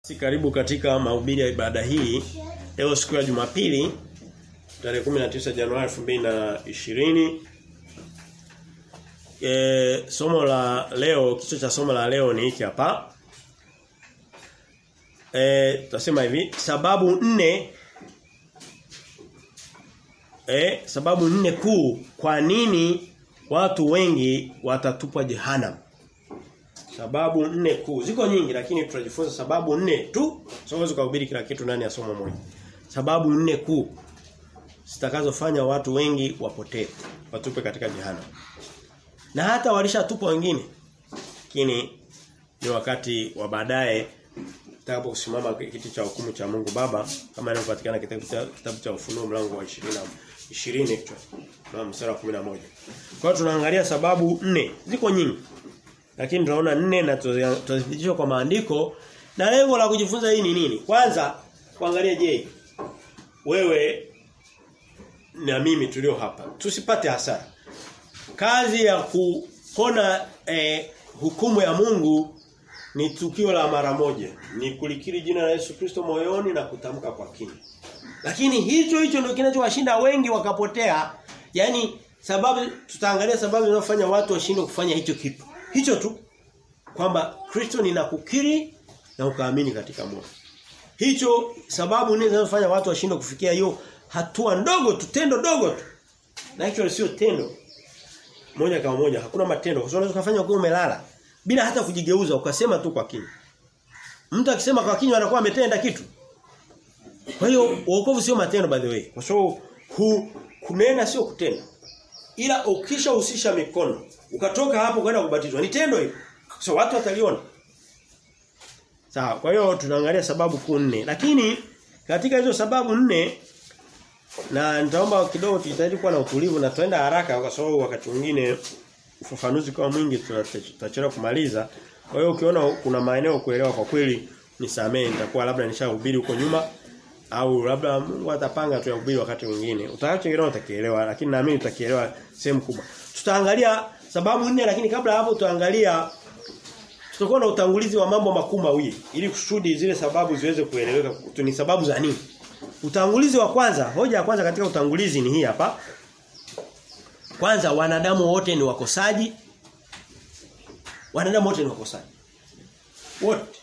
Si karibu katika mahubiri ya ibada hii. Leo siku ya Jumapili tarehe 19 Januari 2020. E, somo la leo kichwa cha somo la leo ni hiki hapa. Eh tutasema hivi sababu nne eh sababu nne kuu kwa nini watu wengi watatupwa jehanamu. Sababu nne kuu. Ziko nyingi lakini tutajifunza sababu nne tu. Siwezi kuhubiri kila kitu ndani ya somo moja. Sababu nne kuu zitakazofanya watu wengi wapotee, watupe katika jehanamu. Na hata walishatupwa wengine. Lakini ni wakati wa baadaye tutakaposimama kiti cha hukumu cha Mungu Baba kama inavyopatikana kitabu cha kitabu cha Ufunuo mlango wa 20 20 na mstari wa 11. Kwa hiyo tunaangalia sababu nne. Ziko nyingi. Lakini tunaona nne na tutazidishwa kwa maandiko na lengo la kujifunza hii ni nini? Kwanza kuangalia je wewe na mimi tulio hapa tusipate hasara. Kazi ya kuona eh, hukumu ya Mungu ni tukio la mara moja. Ni kulikiri jina la Yesu Kristo moyoni na kutamka kwa kinywa. Lakini hicho hicho ndio kinachowashinda wengi wakapotea. Yaani sababu tutaangalia sababu zinazofanya watu washindwe kufanya hicho kitu. Hicho tu kwamba Kristo ninakukiri na ukaamini katika moyo. Hicho sababu nini zinazofanya watu washindwe kufikia hiyo hatua ndogo tu, tendo dogo tu. Na hicho sio tendo. Moja kama moja, hakuna matendo. Kwa sababu unaweza kufanya ukiwa umelala bila hata kujigeuza ukasema tu kwa kinywa. Mtu akisema kwa kinywa anakuwa ametenda kitu. Kwa hiyo wokovu sio matendo by the way. Kwa sababu hu, kunena sio kutenda. Ila ukishahusisha mikono, ukatoka hapo kwenda kubatizwa, ni tendo hilo. So watu wataliona. Sawa, kwa hiyo tunaangalia sababu kuu nne. Lakini katika hizo sababu nne na nitaomba kidogo tujitahidi kuwa na utulivu na tuenda haraka kwa sababu wakati mwingine ufafanuzi kwa mwingi tutachelewa kumaliza. Kwa hiyo ukiona kuna maeneo kuelewa kwa kweli nisamee nitakuwa labda nishahubiri huko nyuma au labda Mungu atapanga tu yahubiri wakati mwingine. Utakachoelewa utakielewa lakini naamini utakielewa sehemu kubwa. Tutaangalia sababu nne lakini kabla hapo tutaangalia tutakuwa na utangulizi wa mambo makuu mawili ili kusudi zile sababu ziweze kueleweka ni sababu za nini. Utangulizi wa kwanza, hoja ya kwanza katika utangulizi ni hii hapa. Kwanza wanadamu wote ni wakosaji. Wanadamu wote ni wakosaji. Wote.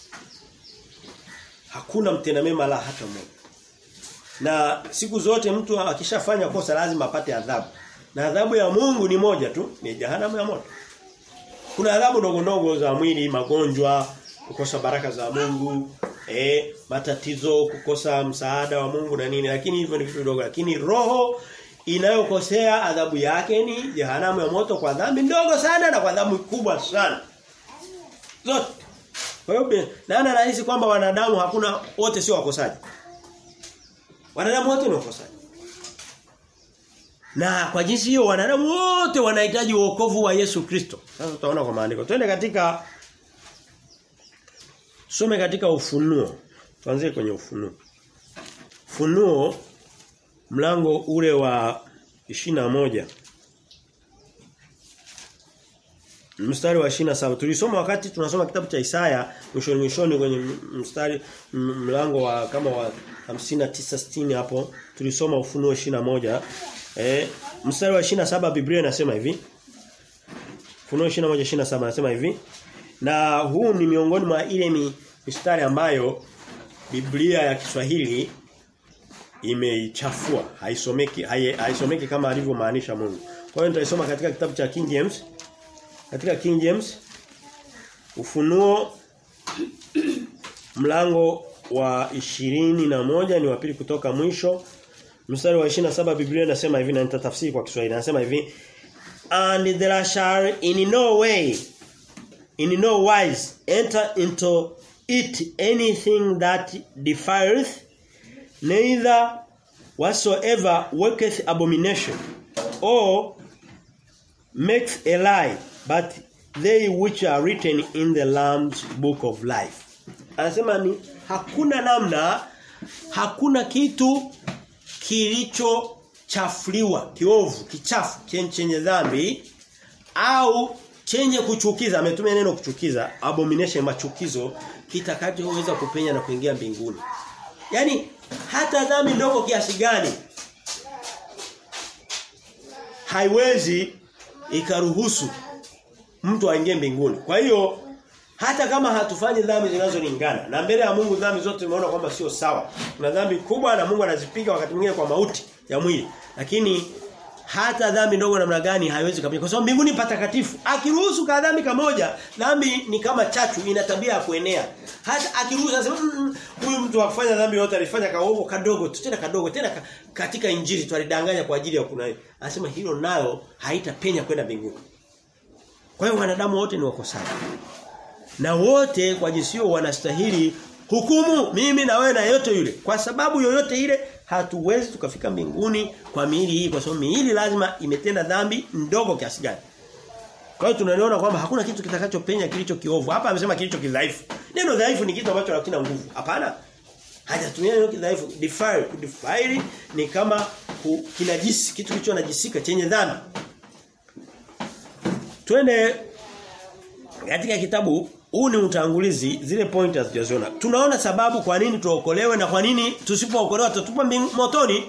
Hakuna mtenda mema la hata mmoja. Na siku zote mtu akishafanya kosa lazima apate adhabu. Na adhabu ya Mungu ni moja tu, ni jehanamu ya moto. Kuna adhabu ndogo ndogo za mwili, magonjwa, kukosa baraka za Mungu, eh, matatizo, kukosa msaada wa Mungu na nini, lakini hivyo ni vitu vidogo, lakini roho inayokosea adhabu yake ni jehanamu ya moto kwa dhambi ndogo sana na kwa dhambi kubwa sana. Zote. Kwa hiyo nani anahisi kwamba wanadamu hakuna wote sio wakosaji? Wanadamu wote ni wakosaji. Na kwa jinsi hiyo wanadamu wote wanahitaji wokovu wa Yesu Kristo. Sasa tutaona kwa maandiko. Twende katika Some katika ufunuo. Tuanzie kwenye ufunuo. Ufunuo mlango ule wa moja Mstari wa 27. Tulisoma wakati tunasoma kitabu cha Isaya mwishoni mwishoni kwenye mstari mlango wa kama wa 59 60 hapo tulisoma ufunuo moja Eh mstari wa 27 Biblia inasema hivi. Ufunuo 21 27 anasema hivi. Na huu ni miongoni mwa ile mistari ambayo Biblia ya Kiswahili imeichafua, haisomeki haisomeki kama alivyomaanisha Mungu. Kwa hiyo nitaisoma katika kitabu cha King James. Katika King James Ufunuo mlango wa ishirini na moja ni wa pili kutoka mwisho. Mstari wa 27 Biblia inasema hivi na nitatafsiri kwa Kiswahili. Inasema hivi and there shall in no way in no wise enter into it anything that defileth neither whatsoever worketh abomination or makes a lie but they which are written in the lamb's book of life anasema ni hakuna namna hakuna kitu kilichochafuliwa kiovu kichafu chenye dhambi au chenye kuchukiza ametumia neno kuchukiza abomination machukizo kitakachoweza kupenya na kuingia mbinguni. Yaani hata dhambi ndogo kiasi gani haiwezi ikaruhusu mtu aingie mbinguni. Kwa hiyo hata kama hatufanyi dhambi zinazolingana na mbele ya Mungu dhambi zote tumeona kwamba sio sawa. Kuna dhambi kubwa na Mungu anazipiga wakati mwingine kwa mauti ya mwili. Lakini hata dhambi ndogo namna gani haiwezi kabisa kwa sababu mbinguni patakatifu. Akiruhusu ka dhambi kamoja, dhambi ni kama chachu ina tabia ya kuenea. Hata akiruhusu anasema "Mm, huyu mtu akufanya dhambi yote alifanya kaovu kadogo tu tena kadogo tena ka, katika injili tu alidanganya kwa ajili ya kuna. Anasema hilo nayo haitapenya kwenda mbinguni. Kwa hiyo wanadamu wote ni wakosaji. Na wote kwa jisio wanastahili hukumu mimi na wewe na yote yule. Kwa sababu yoyote ile hatuwezi tukafika mbinguni kwa miili hii kwa sababu miili lazima imetenda dhambi ndogo kiasi gani. Kwa hiyo tunaliona kwamba hakuna kitu kitakachopenya kilicho kiovu. Hapa amesema kilicho kidhaifu. Neno dhaifu ni kitu ambacho hakina nguvu. Hapana. Hajatumia neno kidhaifu. Defile, kudefile ni kama ku- kinajisi, kitu kilicho najisika chenye dhambi. Twende katika kitabu huu ni utangulizi zile point hazijaziona. Tunaona sababu kwa nini tuokolewe na kwa nini tusipookolewa tutatupa mbing- motoni.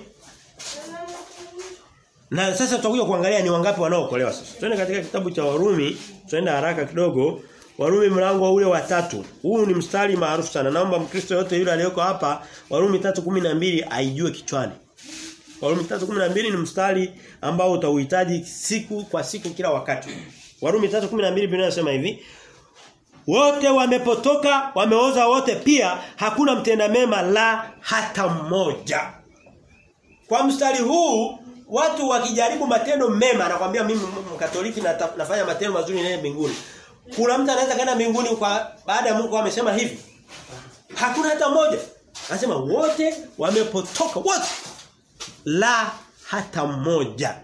Na sasa tutakuja kuangalia ni wangapi wanaookolewa sasa. Twende katika kitabu cha Warumi, tuenda haraka kidogo. Warumi mlango ule wa tatu. Huu ni mstari maarufu sana. Naomba Mkristo yote yule aliyoko hapa Warumi 3:12 aijue kichwani. Warumi 3:12 ni mstari ambao utauhitaji siku kwa siku kila wakati. Warumi 3:12 Biblia inasema hivi, wote wamepotoka, wameoza wote pia, hakuna mtenda mema la hata mmoja. Kwa mstari huu watu wakijaribu matendo mema nakwambia mimi mkatoliki na nafanya matendo mazuri nene mbinguni. Kuna mtu anaweza kaenda mbinguni kwa baada ya Mungu amesema hivi. Hakuna hata mmoja. Anasema wote wamepotoka wote. La hata mmoja.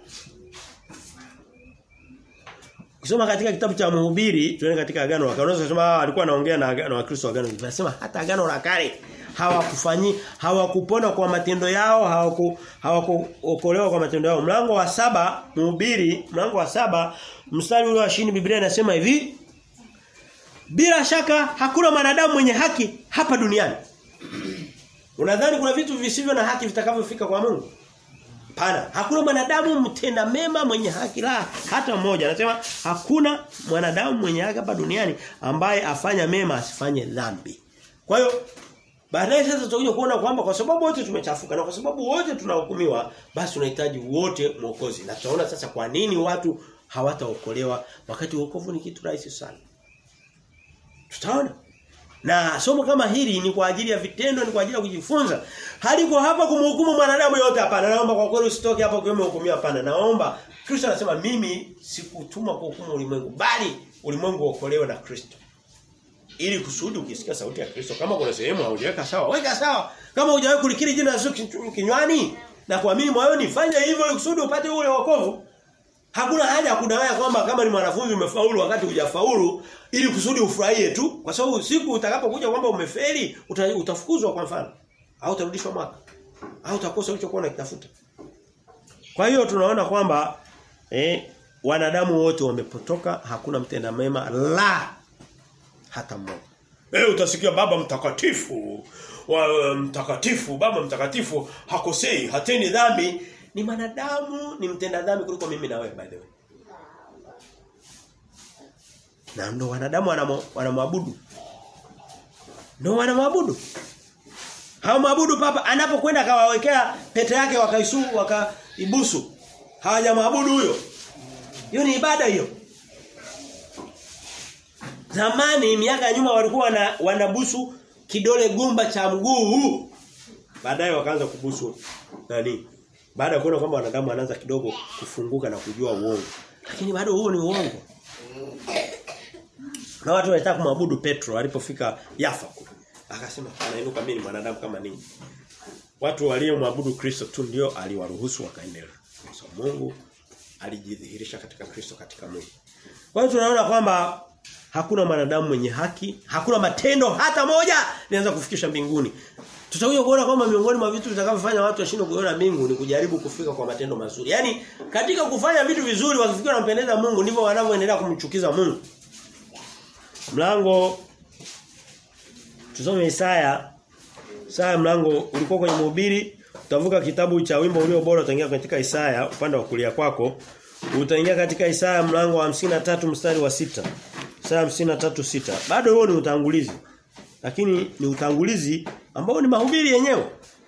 Kusoma katika kitabu cha Mhubiri, tuende katika agano la kale. Unaweza kusema alikuwa anaongea na agano wa Kristo agano. Anasema hata agano la kale hawakufanyi hawakupona kwa matendo yao, hawaku hawakuokolewa kwa matendo yao. Mlango wa saba Mhubiri, mlango wa saba mstari ule wa 20 Biblia inasema hivi. Bila shaka hakuna mwanadamu mwenye haki hapa duniani. Unadhani kuna vitu visivyo na haki vitakavyofika kwa Mungu? Hapana, hakuna mwanadamu mtenda mema mwenye haki la hata mmoja. Anasema hakuna mwanadamu mwenye haki hapa duniani ambaye afanya mema asifanye dhambi. Kwa hiyo baadaye sasa tutakuja kuona kwamba kwa sababu wote tumechafuka na kwa sababu wote tunahukumiwa basi tunahitaji wote mwokozi. Na tutaona sasa kwa nini watu hawataokolewa wakati wokovu ni kitu rahisi sana. Tutaona. Na somo kama hili ni kwa ajili ya vitendo, ni kwa ajili ya kujifunza. Haliko hapa kumhukumu mwanadamu yote hapana. Naomba kwa kweli usitoke hapa ukiwa umehukumiwa hapana. Naomba Kristo anasema mimi sikutuma kuhukumu ulimwengu bali ulimwengu uokolewe na Kristo. Ili kusudi ukisikia sauti ya Kristo kama kuna sehemu haujaweka sawa, weka sawa. Kama hujawahi kulikiri jina la Yesu kinywani na kuamini moyoni, fanya hivyo ili kusudi upate ule wokovu. Hakuna haja ya kudanganya kwamba kama ni mwanafunzi umefaulu wakati hujafaulu ili kusudi ufurahie tu kwa sababu siku utakapokuja kwamba umefeli uta, utafukuzwa kwa mfano au utarudishwa mwaka au utakosa ulichokuwa unakitafuta. Kwa hiyo tunaona kwamba eh wanadamu wote wamepotoka hakuna mtenda mema la hata mmoja. Eh utasikia baba mtakatifu wa mtakatifu baba mtakatifu hakosei hateni dhambi ni manadamu ni mtenda dhambi kuliko mimi na wewe by the way. Na ndo wanadamu wanamwabudu. Ndio wanamwabudu. Hawamwabudu papa anapokwenda akawawekea pete yake wakaisu wakaibusu. Hawajamwabudu huyo. Hiyo ni ibada hiyo. Zamani miaka ya nyuma walikuwa wana, wanabusu kidole gumba cha mguu huu. Baadaye wakaanza kubusu nani? Baada ya kuona kwamba wanadamu wanaanza kidogo kufunguka na kujua uongo. Lakini bado huo ni uongo. Na watu walitaka kumwabudu Petro alipofika Yafa kule. Akasema anainuka mimi ni mwanadamu kama ninyi. Watu waliomwabudu Kristo tu ndio aliwaruhusu wakaendelea. Kwa so, Mungu alijidhihirisha katika Kristo katika mwili. Kwa hiyo tunaona kwamba hakuna mwanadamu mwenye haki, hakuna matendo hata moja linaweza kufikisha mbinguni. Tutakuja kuona kwamba miongoni mwa vitu vitakavyofanya watu washindwe kuona mbingu ni kujaribu kufika kwa matendo mazuri. Yaani katika kufanya vitu vizuri wakifikiri wanampendeza Mungu ndivyo wanavyoendelea kumchukiza Mungu. Mlango tusome Isaya. Isaya mlango ulikuwa kwenye mhubiri, utavuka kitabu cha wimbo ulio bora utaingia katika Isaya upande wa kulia kwako. Utaingia katika Isaya mlango wa 53 mstari wa sita Isaya 53:6. Bado huo ni utangulizi. Lakini ni utangulizi ambao ni mahubiri yenyewe.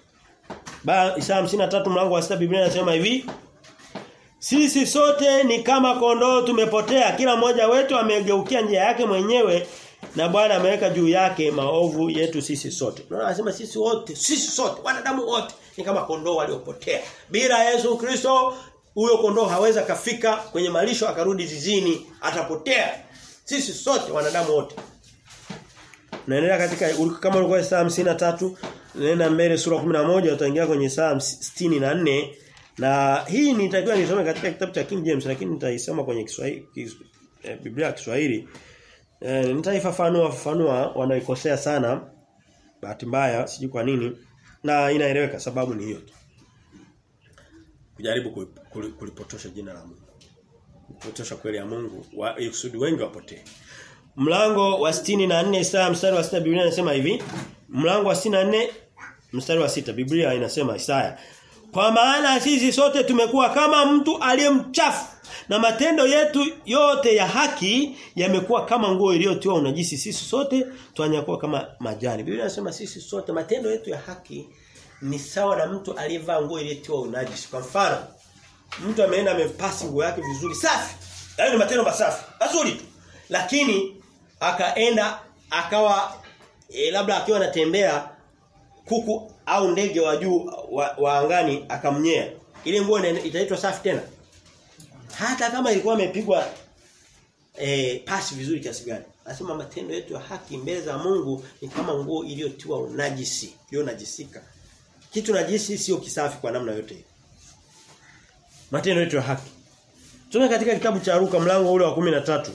Ba Isaya 53 mlango wa 6 Biblia inasema hivi. Sisi sote ni kama kondoo tumepotea, kila mmoja wetu amegeukia njia yake mwenyewe na Bwana ameweka juu yake maovu yetu sisi sote. Unaona anasema sisi wote, sisi sote, wanadamu wote ni kama kondoo waliopotea. Bila Yesu Kristo huyo kondoo haweza kafika kwenye malisho akarudi zizini, atapotea. Sisi sote wanadamu wote. Naendelea katika kama ulikuwa Isaya 53 nenda mbele sura 11 utaingia kwenye Isaya 64 na hii nitakiwa nisome katika kitabu cha King James lakini nitaisoma kwenye Kiswahili kis, eh, Biblia ya Kiswahili. Eh, nitaifafanua fafanua wanaikosea sana bahati mbaya sijui kwa nini na inaeleweka sababu ni hiyo tu. Kujaribu kulipotosha jina la Mungu. Kupotosha kweli ya Mungu wa kusudi wengi wapotee. Mlango wa 64 Isaya mstari wa 6 Biblia inasema hivi. Mlango wa 64 mstari wa 6 Biblia inasema Isaya. Kwa maana sisi sote tumekuwa kama mtu aliyemchafu na matendo yetu yote ya haki yamekuwa kama nguo iliyotiwa unajisi sisi sote twanyakuwa kama majani. Biblia inasema sisi sote matendo yetu ya haki ni sawa na mtu aliyevaa nguo iliyotiwa unajisi. Kwa mfano, mtu ameenda amepasi nguo yake vizuri safi. Hayo ni matendo masafi. Mazuri tu. Lakini akaenda akawa e, labda akiwa anatembea kuku au ndege wa juu wa, wa angani akamnyea. Ile nguo itaitwa safi tena. Hata kama ilikuwa imepigwa e, pasi vizuri kiasi gani. Anasema matendo yetu ya haki mbele za Mungu ni kama nguo iliyotiwa unajisi, iliyonajisika. Kitu najisi sio kisafi kwa namna yote. Matendo yetu ya haki. Tume katika kitabu cha Luka mlango ule wa 13.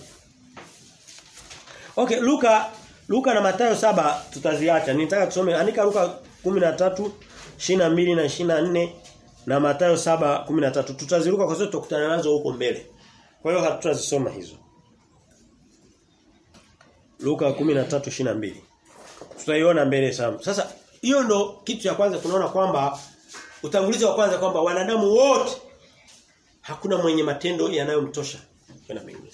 Okay, Luka Luka na Mathayo saba tutaziacha. Nitaka tusome andika Luka 13 22 na 24 na Mathayo 7:13 tutaziruka kwa sababu tutakutana nazo huko mbele. Kwa hiyo hatutazisoma hizo. Luka 13:22. Tutaiona mbele sana. Sasa hiyo ndo kitu cha kwanza tunaona kwamba utangulizi wa kwanza kwamba wanadamu wote hakuna mwenye matendo yanayomtosha kwenda mbinguni.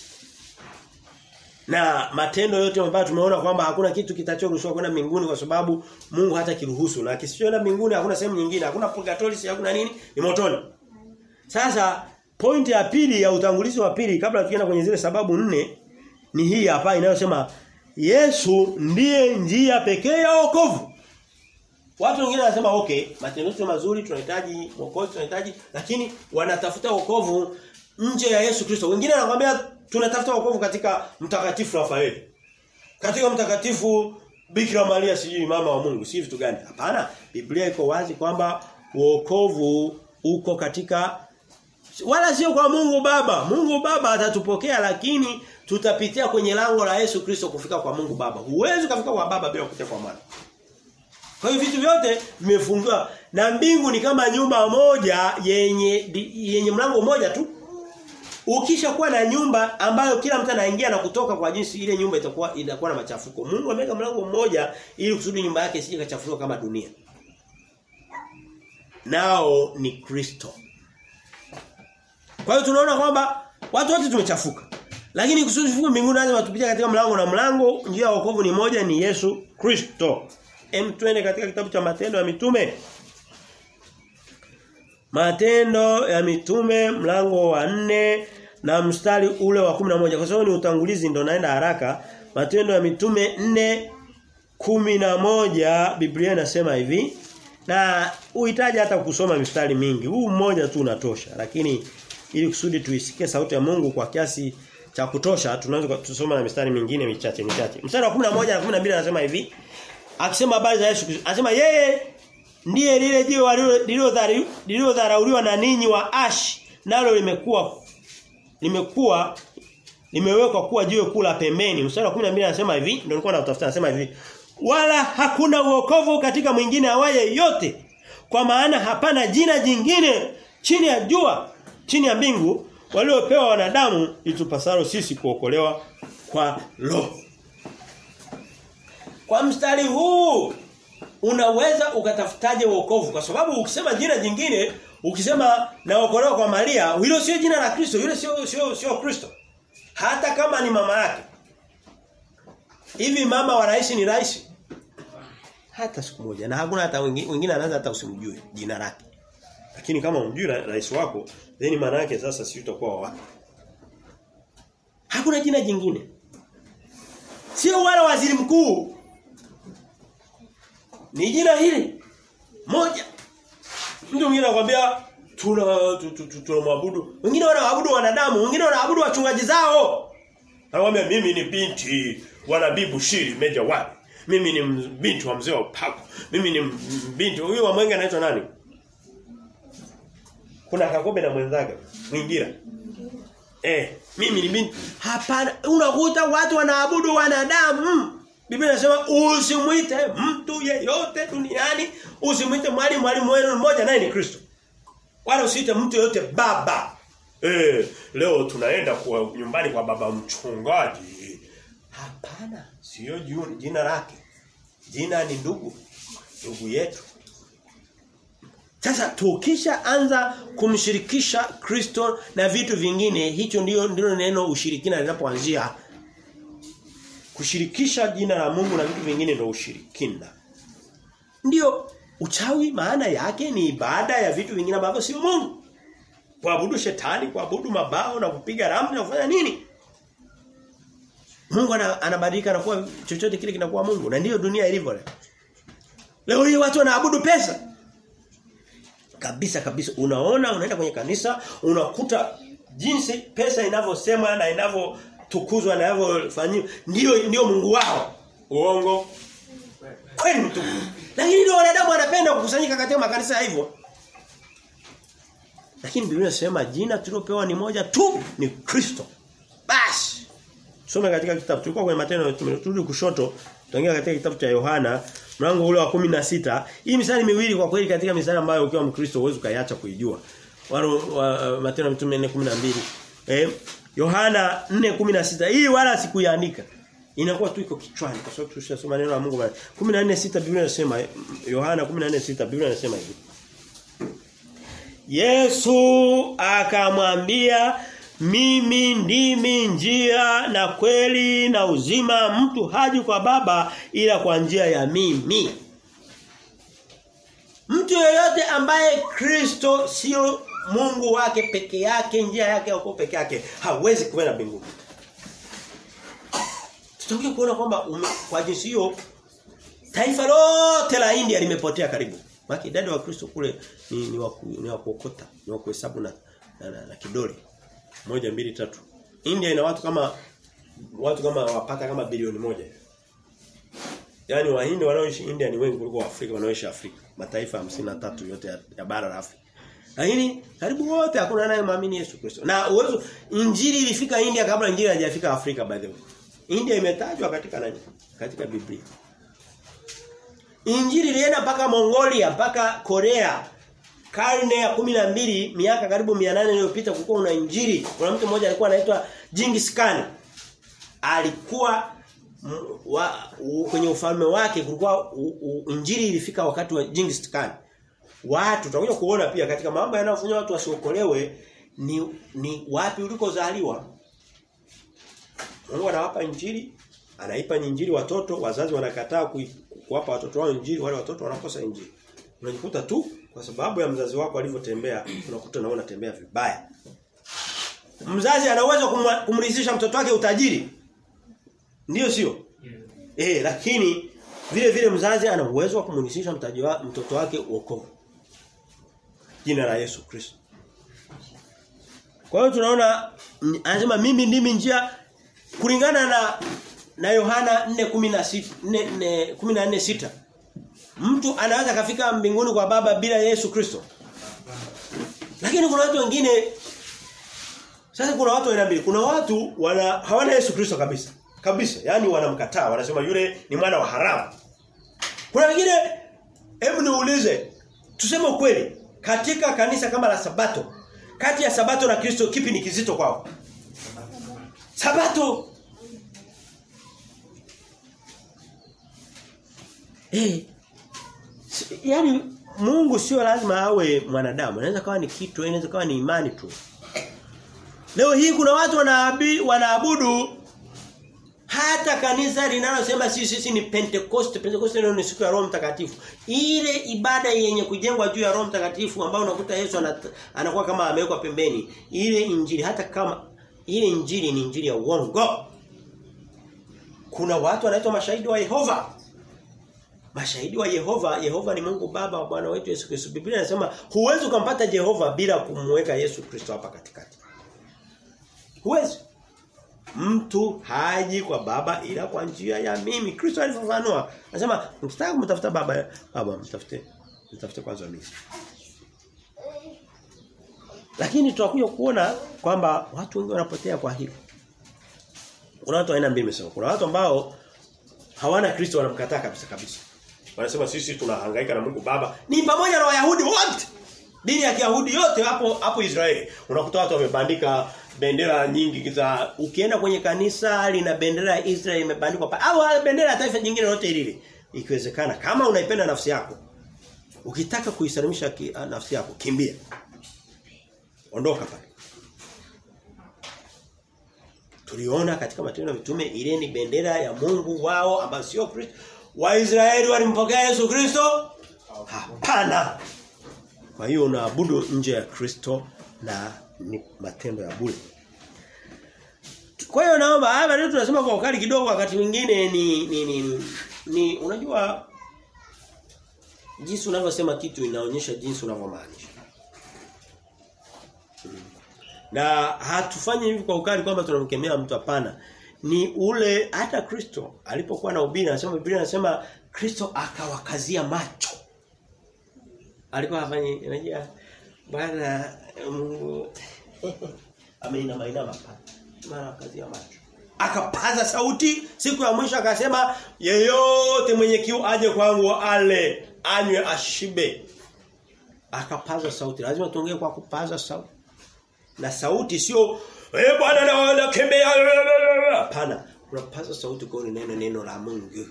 Na matendo yote ambayo tumeona kwamba hakuna kitu kitachoruhusiwa kwenda mbinguni kwa sababu Mungu hata kiruhusu na kisichoenda mbinguni hakuna sehemu nyingine, hakuna purgatory, si hakuna nini, ni motoni. Sasa pointi ya pili ya utangulizi wa pili kabla tukienda kwenye zile sababu nne ni hii hapa inayosema Yesu ndiye njia pekee ya wokovu. Watu wengine wanasema okay, matendo yetu mazuri tunahitaji wokovu tunahitaji lakini wanatafuta wokovu nje ya Yesu Kristo. Wengine wanakuambia tunatafuta wokovu katika mtakatifu Rafaeli. Katika mtakatifu Bikira Maria sijui mama wa Mungu, si vitu gani? Hapana, Biblia iko wazi kwamba wokovu uko katika wala sio kwa Mungu Baba. Mungu Baba atatupokea lakini tutapitia kwenye lango la Yesu Kristo kufika kwa Mungu Baba. Huwezi kufika kwa Baba bila kupitia kwa Mwana. Kwa hiyo vitu vyote vimefungiwa na mbingu ni kama nyumba moja yenye yenye mlango mmoja tu. Ukisha kuwa na nyumba ambayo kila mtu anaingia na kutoka kwa jinsi ile nyumba itakuwa inakuwa na machafuko. Mungu ameweka mlango mmoja ili kusudi nyumba yake isije kachafuliwa kama dunia. Nao ni Kristo. Kwa hiyo tunaona kwamba watu wote tumechafuka. Lakini kusudi tufuke mbinguni lazima tupitie katika mlango na mlango njia ya wokovu ni moja ni Yesu Kristo. Hem twende katika kitabu cha Matendo ya Mitume. Matendo ya Mitume mlango wa nne na mstari ule wa 11 kwa sababu ni utangulizi ndo naenda haraka. Matendo ya Mitume 4 11 Biblia inasema hivi na uhitaji hata kusoma mistari mingi. Huu mmoja tu unatosha lakini ili kusudi tuisikie sauti ya Mungu kwa kiasi cha kutosha tunaweza tusoma na mistari mingine michache michache. Mstari wa 11 na 12 anasema hivi akisema habari za Yesu Kristo. Anasema yeye ndiye lile jiwe lililodharauliwa na ninyi wa ash nalo limekuwa limekuwa limewekwa kuwa jiwe kula pembeni. Mstari wa 12 anasema hivi, ndio nilikuwa natafuta anasema hivi. wala hakuna uokovu katika mwingine awaye yote kwa maana hapana jina jingine chini ya jua chini ya mbingu waliopewa wanadamu litupasalo sisi kuokolewa kwa roho kwa mstari huu unaweza ukatafutaje wokovu kwa sababu ukisema jina jingine ukisema naokolewa kwa Maria hilo sio jina la Kristo yule sio sio sio Kristo hata kama ni mama yake hivi mama wa rais ni rais hata siku moja na hakuna hata wengine, wengine anaanza hata usimjue jina lake lakini kama umjui rais wako then maana yake sasa si utakuwa wapi hakuna jina jingine sio wala waziri mkuu ni jina hili moja mtu mwingine anakuambia tuna tunamwabudu wengine wanaabudu wanadamu wengine wanaabudu wachungaji zao anakuambia mimi ni binti wa nabii Bushiri Meja wapi mimi ni binti wa mzee wa Pako mimi ni binti huyu wa Mwenge anaitwa nani kuna Kakobe na mwenzake Mwingira eh mimi ni binti hapana unakuta watu wanaabudu wanadamu Biblia inasema usimwite mtu yeyote duniani, usimwite mwalimu mwalimu wenu mmoja naye ni Kristo. Wala usiite mtu yeyote baba. Eh, leo tunaenda kwa nyumbani kwa baba mchungaji. Hapana, sio jina lake. Jina ni ndugu. Ndugu yetu. Sasa tukisha anza kumshirikisha Kristo na vitu vingine, hicho ndio ndilo neno ushirikina linapoanzia kushirikisha jina la Mungu na vitu vingine ndio ushirikina. Ndio uchawi maana yake ni ibada ya vitu vingine ambavyo si Mungu. Kuabudu shetani, kuabudu mabao na kupiga ramli na kufanya nini? Mungu anabadilika na kuwa chochote kile kinakuwa Mungu na ndiyo dunia ilivyo leo. Leo hii watu wanaabudu pesa. Kabisa kabisa unaona unaenda kwenye kanisa unakuta jinsi pesa inavyosemwa na inavyo tukuzwa na yanavyofanywa ndio ndio Mungu wao. Uongo. Kweli mtu. Lakini ndio wanadamu wanapenda kukusanyika katika makanisa hivyo. Lakini Biblia inasema jina tulopewa ni moja tu ni Kristo. Basi. Soma katika kitabu tulikuwa kwenye matendo turudi kushoto tutaingia katika kitabu cha Yohana mlango ule wa 16. Hii misali miwili kwa kweli katika misali ambayo ukiwa Mkristo huwezi ukaiacha kuijua. Walo wa, matendo ya mitume 4:12. Eh Yohana 4:16 hii wala sikuiandika. Inakuwa tu iko kichwani kwa sababu tushasoma neno la Mungu bali. 14:6 Biblia inasema Yohana 14:6 Biblia inasema hivi. Yesu akamwambia mimi ndimi njia na kweli na uzima mtu haji kwa baba ila kwa njia ya mimi. Mtu yeyote ambaye Kristo sio Mungu wake peke yake njia yake au peke yake hawezi kwenda mbinguni. Tutakuja kuona kwamba kwa jinsi hiyo taifa lote la India limepotea karibu. Maki idadi wa Kristo kule ni ni wa ni wa kuokota, ni wa kuhesabu na, na, na, na kidole. moja mbili tatu India ina watu kama watu kama wapata kama bilioni moja. Yaani wahindi wanaoishi India ni wengi kuliko Waafrika wanaoishi Afrika. Mataifa 53 yote ya, ya bara la Afrika. Lakini karibu wote hakuna anayemwamini Yesu Kristo. Na uwezo injili ilifika India kabla injili haijafika Afrika by the way. India imetajwa katika nani? Katika Biblia. Injili ilienda mpaka Mongolia, mpaka Korea. Karne ya kumi na mbili miaka karibu 800 iliyopita kulikuwa una injili. Kuna mtu mmoja alikuwa anaitwa Genghis Khan. Alikuwa wa, u, kwenye ufalme wake kulikuwa u, u, injili ilifika wakati wa Genghis Khan. Watu tutakuja kuona pia katika mambo yanayofanya watu wasiokolewe ni ni wapi ulikozaliwa. Mungu anawapa injili, anaipa injili watoto, wazazi wanakataa kuwapa watoto wao injili, wale watoto wanakosa injili. Unajikuta tu kwa sababu ya mzazi wako alivyotembea, unakuta na unatembea vibaya. Mzazi ana uwezo kumridhisha mtoto wake utajiri. Ndiyo sio? Yeah. Eh, lakini vile vile mzazi ana uwezo wa kumridhisha mtoto wake wokovu. Jina la Yesu Kristo. Kwa hiyo tunaona anasema mimi ndimi njia kulingana na na Yohana 4:16 14:6 Mtu anaweza kafika mbinguni kwa baba bila Yesu Kristo. Lakini kuna watu wengine sasa kuna watu aina mbili. Kuna watu wana hawana Yesu Kristo kabisa. Kabisa. Yaani wanamkataa, wanasema yule ni mwana wa haramu. Kuna wengine hebu niulize tuseme ukweli katika kanisa kama la Sabato kati ya Sabato na Kristo kipi ni kizito kwao? Sabato. Eh. Yaani Mungu sio lazima awe mwanadamu. Anaweza kawa ni kitu, inaweza kawa ni imani tu. Leo hii kuna watu wanaabi, wanaabudu hata kanisa linalosema sisi sisi ni Pentecost, Pentecost ndio ni siku ya Roho Mtakatifu. Ile ibada yenye kujengwa juu ya Roho Mtakatifu ambao unakuta Yesu anakuwa kama amewekwa pembeni. Ile injili hata kama ile injili ni injili ya uongo. Kuna watu wanaitwa mashahidi wa Yehova. Mashahidi wa Yehova, Yehova ni Mungu Baba wa Bwana wetu Yesu Kristo. Biblia inasema huwezi kumpata Yehova bila kumweka Yesu Kristo hapa katikati. Huwezi. Mtu haji kwa baba ila kwa njia ya mimi. Kristo alifafanua. Anasema mkitaka kumtafuta baba, baba mtafute. Mtafute kwanza mimi. Lakini tutakuja kuona kwamba watu wengi wanapotea kwa hili. Kuna watu aina mbili nimesema. Kuna watu ambao hawana Kristo wanamkataa kabisa kabisa. Wanasema sisi tunahangaika na Mungu Baba. Ni pamoja na Wayahudi wote. Dini ya Kiyahudi yote hapo hapo Israeli. Unakuta watu wamebandika bendera nyingi za ukienda kwenye kanisa lina bendera ya Israeli imebandikwa pa au bendera ya taifa jingine lote lile. Ikiwezekana kama unaipenda nafsi yako ukitaka kuisalimisha ki, nafsi yako kimbia. Ondoka pale. Tuliona katika matendo ya mitume ile ni bendera ya Mungu wao ambayo sio Kristo. Waisraeli walimpokea Yesu Kristo? Hapana. Kwa hiyo unaabudu nje ya Kristo na ni matendo ya bure. Kwa hiyo naomba hapa leo tunasema kwa ukali kidogo wakati mwingine ni ni, ni ni ni unajua jinsi unavyosema kitu inaonyesha jinsi unavyomaanisha. Na hatufanyi hivi kwa ukali kwamba tunamkemea mtu hapana. Ni ule hata Kristo alipokuwa na ubiri anasema Biblia inasema Kristo akawakazia macho. Alikuwa afanye unajua Bwana Mungu ameinama inama hapa. Mara akazia macho. Akapaza sauti siku ya mwisho akasema yeyote mwenye kiu aje kwangu ale anywe ashibe. Akapaza sauti. Lazima tuongee kwa kupaza sauti. Na sauti sio eh bwana naona kembea hapana. Unapaza sauti kwa neno neno la Mungu.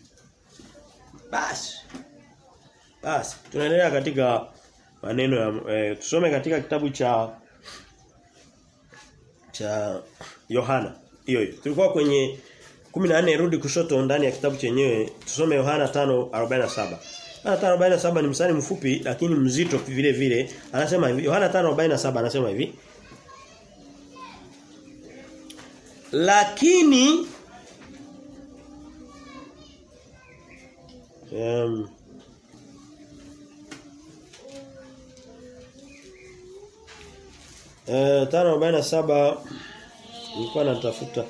Basi. Basi tunaendelea katika maneno ya eh, tusome katika kitabu cha cha Yohana hiyo hiyo tulikuwa kwenye 14 rudi kushoto ndani ya kitabu chenyewe tusome Yohana 5:47 Yohana 5:47 ni msali mfupi lakini mzito vile vile anasema hivi Yohana 5:47 anasema hivi lakini um, Eh 547 nilikuwa natafuta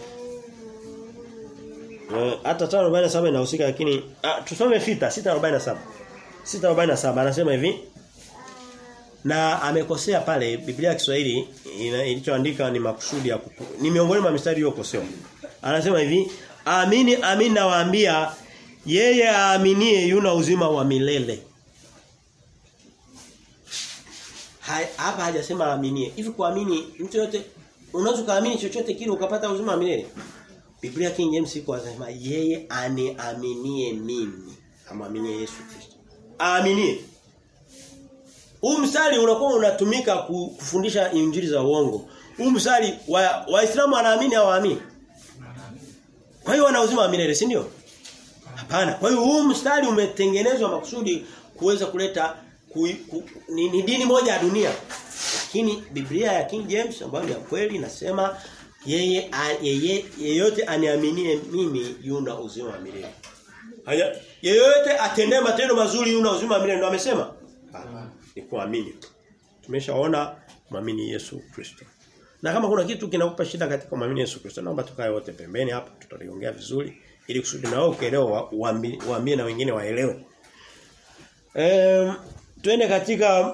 eh hata 547 inahusika lakini ah, tusome sita 647 647 anasema hivi na amekosea pale Biblia ya Kiswahili ilichoandika ni makusudi ya kupu, ni miongoni mwa mistari iliyokosewa anasema hivi amini amini nawaambia yeye aaminie yuna uzima wa milele hapa hajasema aaminie. Hivi kuamini mtu yote unaweza kuamini chochote kile ukapata uzima wa milele? Biblia King James iko anasema yeye aniaminie mimi, amwaminie Yesu Kristo. Aaminie. Huu mstari unakuwa unatumika kufundisha injili za uongo. Huu mstari wa Waislamu wanaamini au waamini? Kwa hiyo wana uzima wa milele, si ndio? Hapana. Kwa hiyo huu mstari umetengenezwa makusudi kuweza kuleta ku, ku, ni, ni dini moja ya dunia. Lakini Biblia ya King James ambayo ni ya kweli inasema yeye yeye yeyote aniaminie mimi yuna uzima wa milele. Haya yeyote atendee matendo mazuri yuna uzima wa milele ndio amesema? Ni kuamini. Tumeshaona muamini Yesu Kristo. Na kama kuna kitu kinakupa shida katika muamini Yesu Kristo naomba tukae wote pembeni hapa tutaliongea vizuri ili kusudi na wewe ukielewa uambie na wengine waelewe. Ehm Twende katika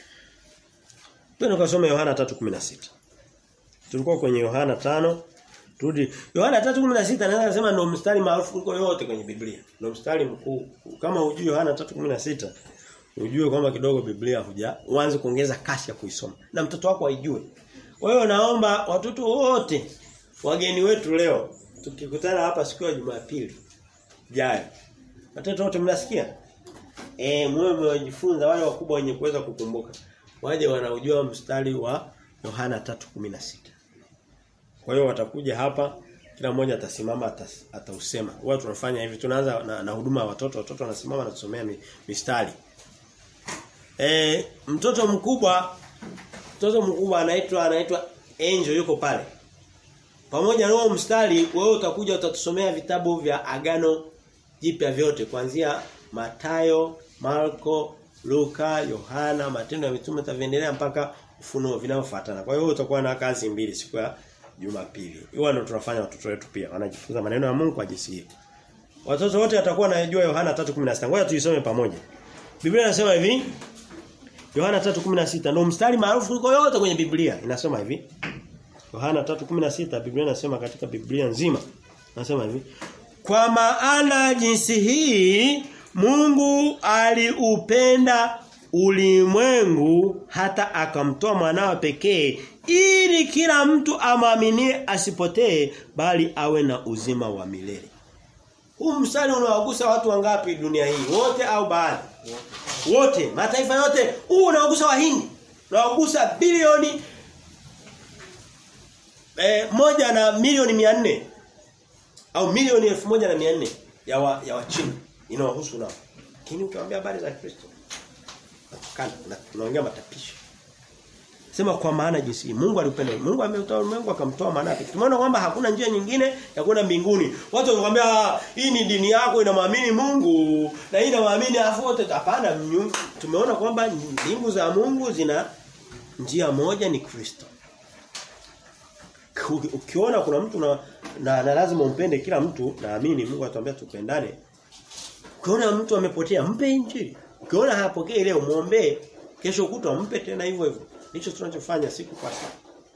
Twende kusoma Yohana 3:16. Tulikuwa kwenye Yohana 5 Turudi. Yohana 3:16 naweza kusema ndio mstari maarufu kuliko yote kwenye Biblia. Ndio mstari mkuu. Kama hujui Yohana 3:16 ujue kwamba kidogo Biblia huja uanze kuongeza kasi ya kuisoma na mtoto wako aijue. Kwa hiyo naomba watoto wote wageni wetu leo tukikutana hapa siku ya Jumapili jayo. Watoto wote mnasikia? Eh mwe mmejifunza wale wakubwa wenye kuweza kukumbuka. Waje wanaujua mstari wa Yohana 3:16. Kwa hiyo watakuja hapa kila mmoja atasimama atas, atausema. Wao tunafanya hivi tunaanza na, na huduma ya watoto, watoto wanasimama na kusomea mi, mistari. E, mtoto mkubwa mtoto mkubwa anaitwa anaitwa Angel yuko pale. Pamoja na huo mstari wewe utakuja utatusomea vitabu vya agano jipya vyote kuanzia Matayo, Marko, Luka, Yohana, Matendo ya Mitume taviendelea mpaka ufunuo vinavyofuatana. Kwa hiyo utakuwa na kazi mbili siku ya Jumapili. Hiyo ndio tunafanya watoto wetu pia. Wanajifunza maneno ya Mungu kwa jinsi hiyo. Watoto wote watakuwa wanajua Yohana 3:16. Ngoja tuisome pamoja. Biblia inasema hivi. Yohana 3:16 ndio mstari maarufu kuliko yote kwenye Biblia. Inasema hivi. Yohana 3:16 Biblia inasema katika Biblia nzima. Inasema hivi. Kwa maana jinsi hii Mungu aliupenda ulimwengu hata akamtoa mwanawe pekee ili kila mtu amaminie asipotee bali awe na uzima wa milele. Huu mstari unawagusa watu wangapi dunia hii? Wote au baadhi? Wote, mataifa yote. Huu unawagusa wahindi. Unawagusa bilioni eh, moja na milioni mia nne au milioni elfu moja na mia nne ya wa, ya wachini inawahusu nao. Lakini ukiwaambia habari za Kristo kana tunaongea matapisho. Sema kwa maana jinsi Mungu alipenda. Mungu ameutoa ulimwengu akamtoa maana yake. Tumeona kwamba hakuna njia nyingine ya kwenda mbinguni. Watu wanakuambia hii ni dini yako inamwamini Mungu na hii inamwamini afu wote hapana. Tumeona kwamba mbingu za Mungu zina njia moja ni Kristo. Ukiona kuna mtu na, na, na lazima umpende kila mtu naamini Mungu atuambia tupendane. Ukiona mtu amepotea mpe injili. Ukiona hapokei leo muombe kesho kutwa mpe tena hivyo hivyo. Hicho tunachofanya siku kwa siku.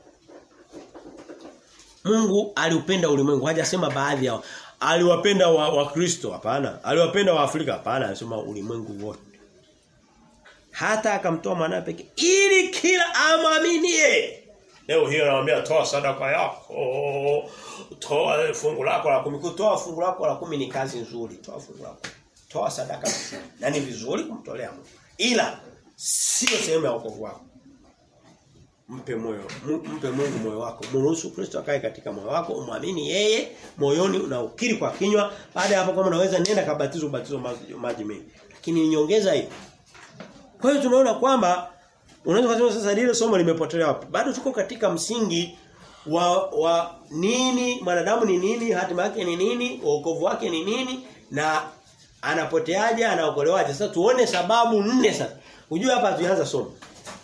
Mungu aliupenda ulimwengu. Hajasema baadhi yao. Aliwapenda wa, wa Kristo hapana. Aliwapenda wa Afrika hapana. Anasema ulimwengu wote. Hata akamtoa mwanae pekee ili kila amaminie. Leo hiyo nawaambia toa sadaka yako. Toa fungu lako la kumi. Kutoa fungu lako la kumi ni kazi nzuri. Toa fungu lako. Toa sadaka. Na ni vizuri kumtolea Mungu. Ila sio sehemu ya wokovu wako mpe moyo mpe Mungu moyo wako mruhusu Kristo akae katika moyo wako umwamini yeye moyoni unaukiri kwa kinywa baada ya hapo kama unaweza nenda kabatizo ubatizo maji mengi lakini nyongeza hiyo kwa hiyo tunaona kwamba unaweza kusema sasa lile somo limepotelea wapi bado tuko katika msingi wa wa nini mwanadamu ni nini hatima yake ni nini wokovu wake ni nini na anapoteaje anaokolewaje sasa tuone sababu nne sasa unajua hapa tuanza somo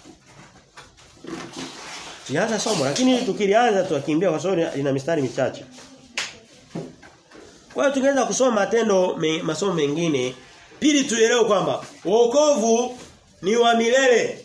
Tulianza somo lakini tukilianza tukimbia kwa sababu ina mistari michache. Kwa hiyo tungeweza kusoma matendo me, masomo mengine pili tuelewe kwamba wokovu ni wa milele.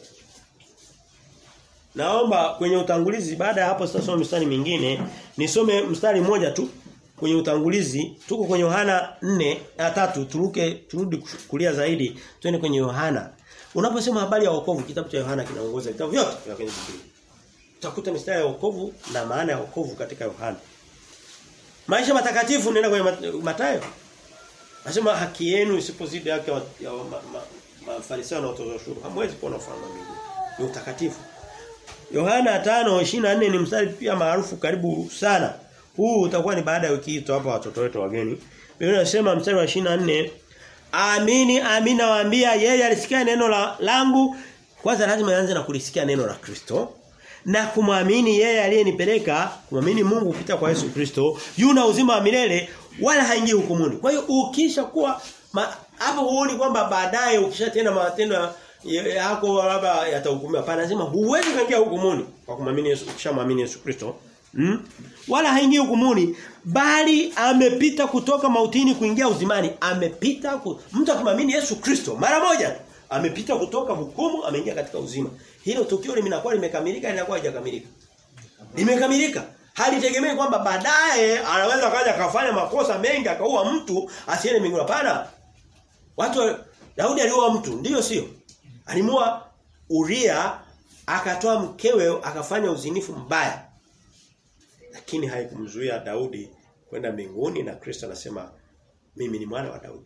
Naomba kwenye utangulizi baada ya hapo sitasoma mistari mingine nisome mstari mmoja tu kwenye utangulizi tuko kwenye Yohana 4 na tatu turuke turudi kulia zaidi twende kwenye Yohana unaposema habari ya wokovu kitabu cha Yohana kinaongoza vitabu vyote vya kwenye Biblia utakuta mistari ya wokovu na maana ya wokovu katika Yohana. Maisha matakatifu nenda kwenye Mathayo. Anasema haki yenu isipozidi haki ya, ya Mafarisayo ma, ma, na watoza ushuru. Hamwezi kuona ufalme wa mbinguni. Ni utakatifu. Yohana 5:24 ni mstari pia maarufu karibu sana. Huu utakuwa ni baada ya wiki hii hapa watoto wetu wageni. Biblia inasema mstari wa 24 Amini amini nawaambia yeye alisikia neno la langu kwanza lazima aanze na kulisikia neno la Kristo na kumwamini yeye aliyenipeleka kumwamini Mungu kupita kwa Yesu Kristo yuna uzima wa milele wala haingii hukumuni. Kwa hiyo ukisha kuwa hapo huoni kwamba baadaye ukishatenda matendo yako labda yatahukumiwa. Hapana lazima huwezi kuingia hukumuni kwa kumwamini Yesu ukishamwamini Yesu Kristo. Hmm? Wala haingii hukumuni bali amepita kutoka mautini kuingia uzimani. Amepita ku... mtu akimwamini Yesu Kristo mara moja amepita kutoka hukumu ameingia katika uzima. Hilo tukio limekuwa limekamilika linakuwa haijakamilika. Limekamilika. Halitegemei kwamba baadaye anaweza kaja akafanya makosa mengi akaua mtu asiende mbinguni hapana. Watu Daudi aliua mtu, ndiyo sio? Alimua Uria akatoa mkewe akafanya uzinifu mbaya. Lakini haikumzuia Daudi kwenda mbinguni na Kristo anasema mimi ni mwana wa Daudi.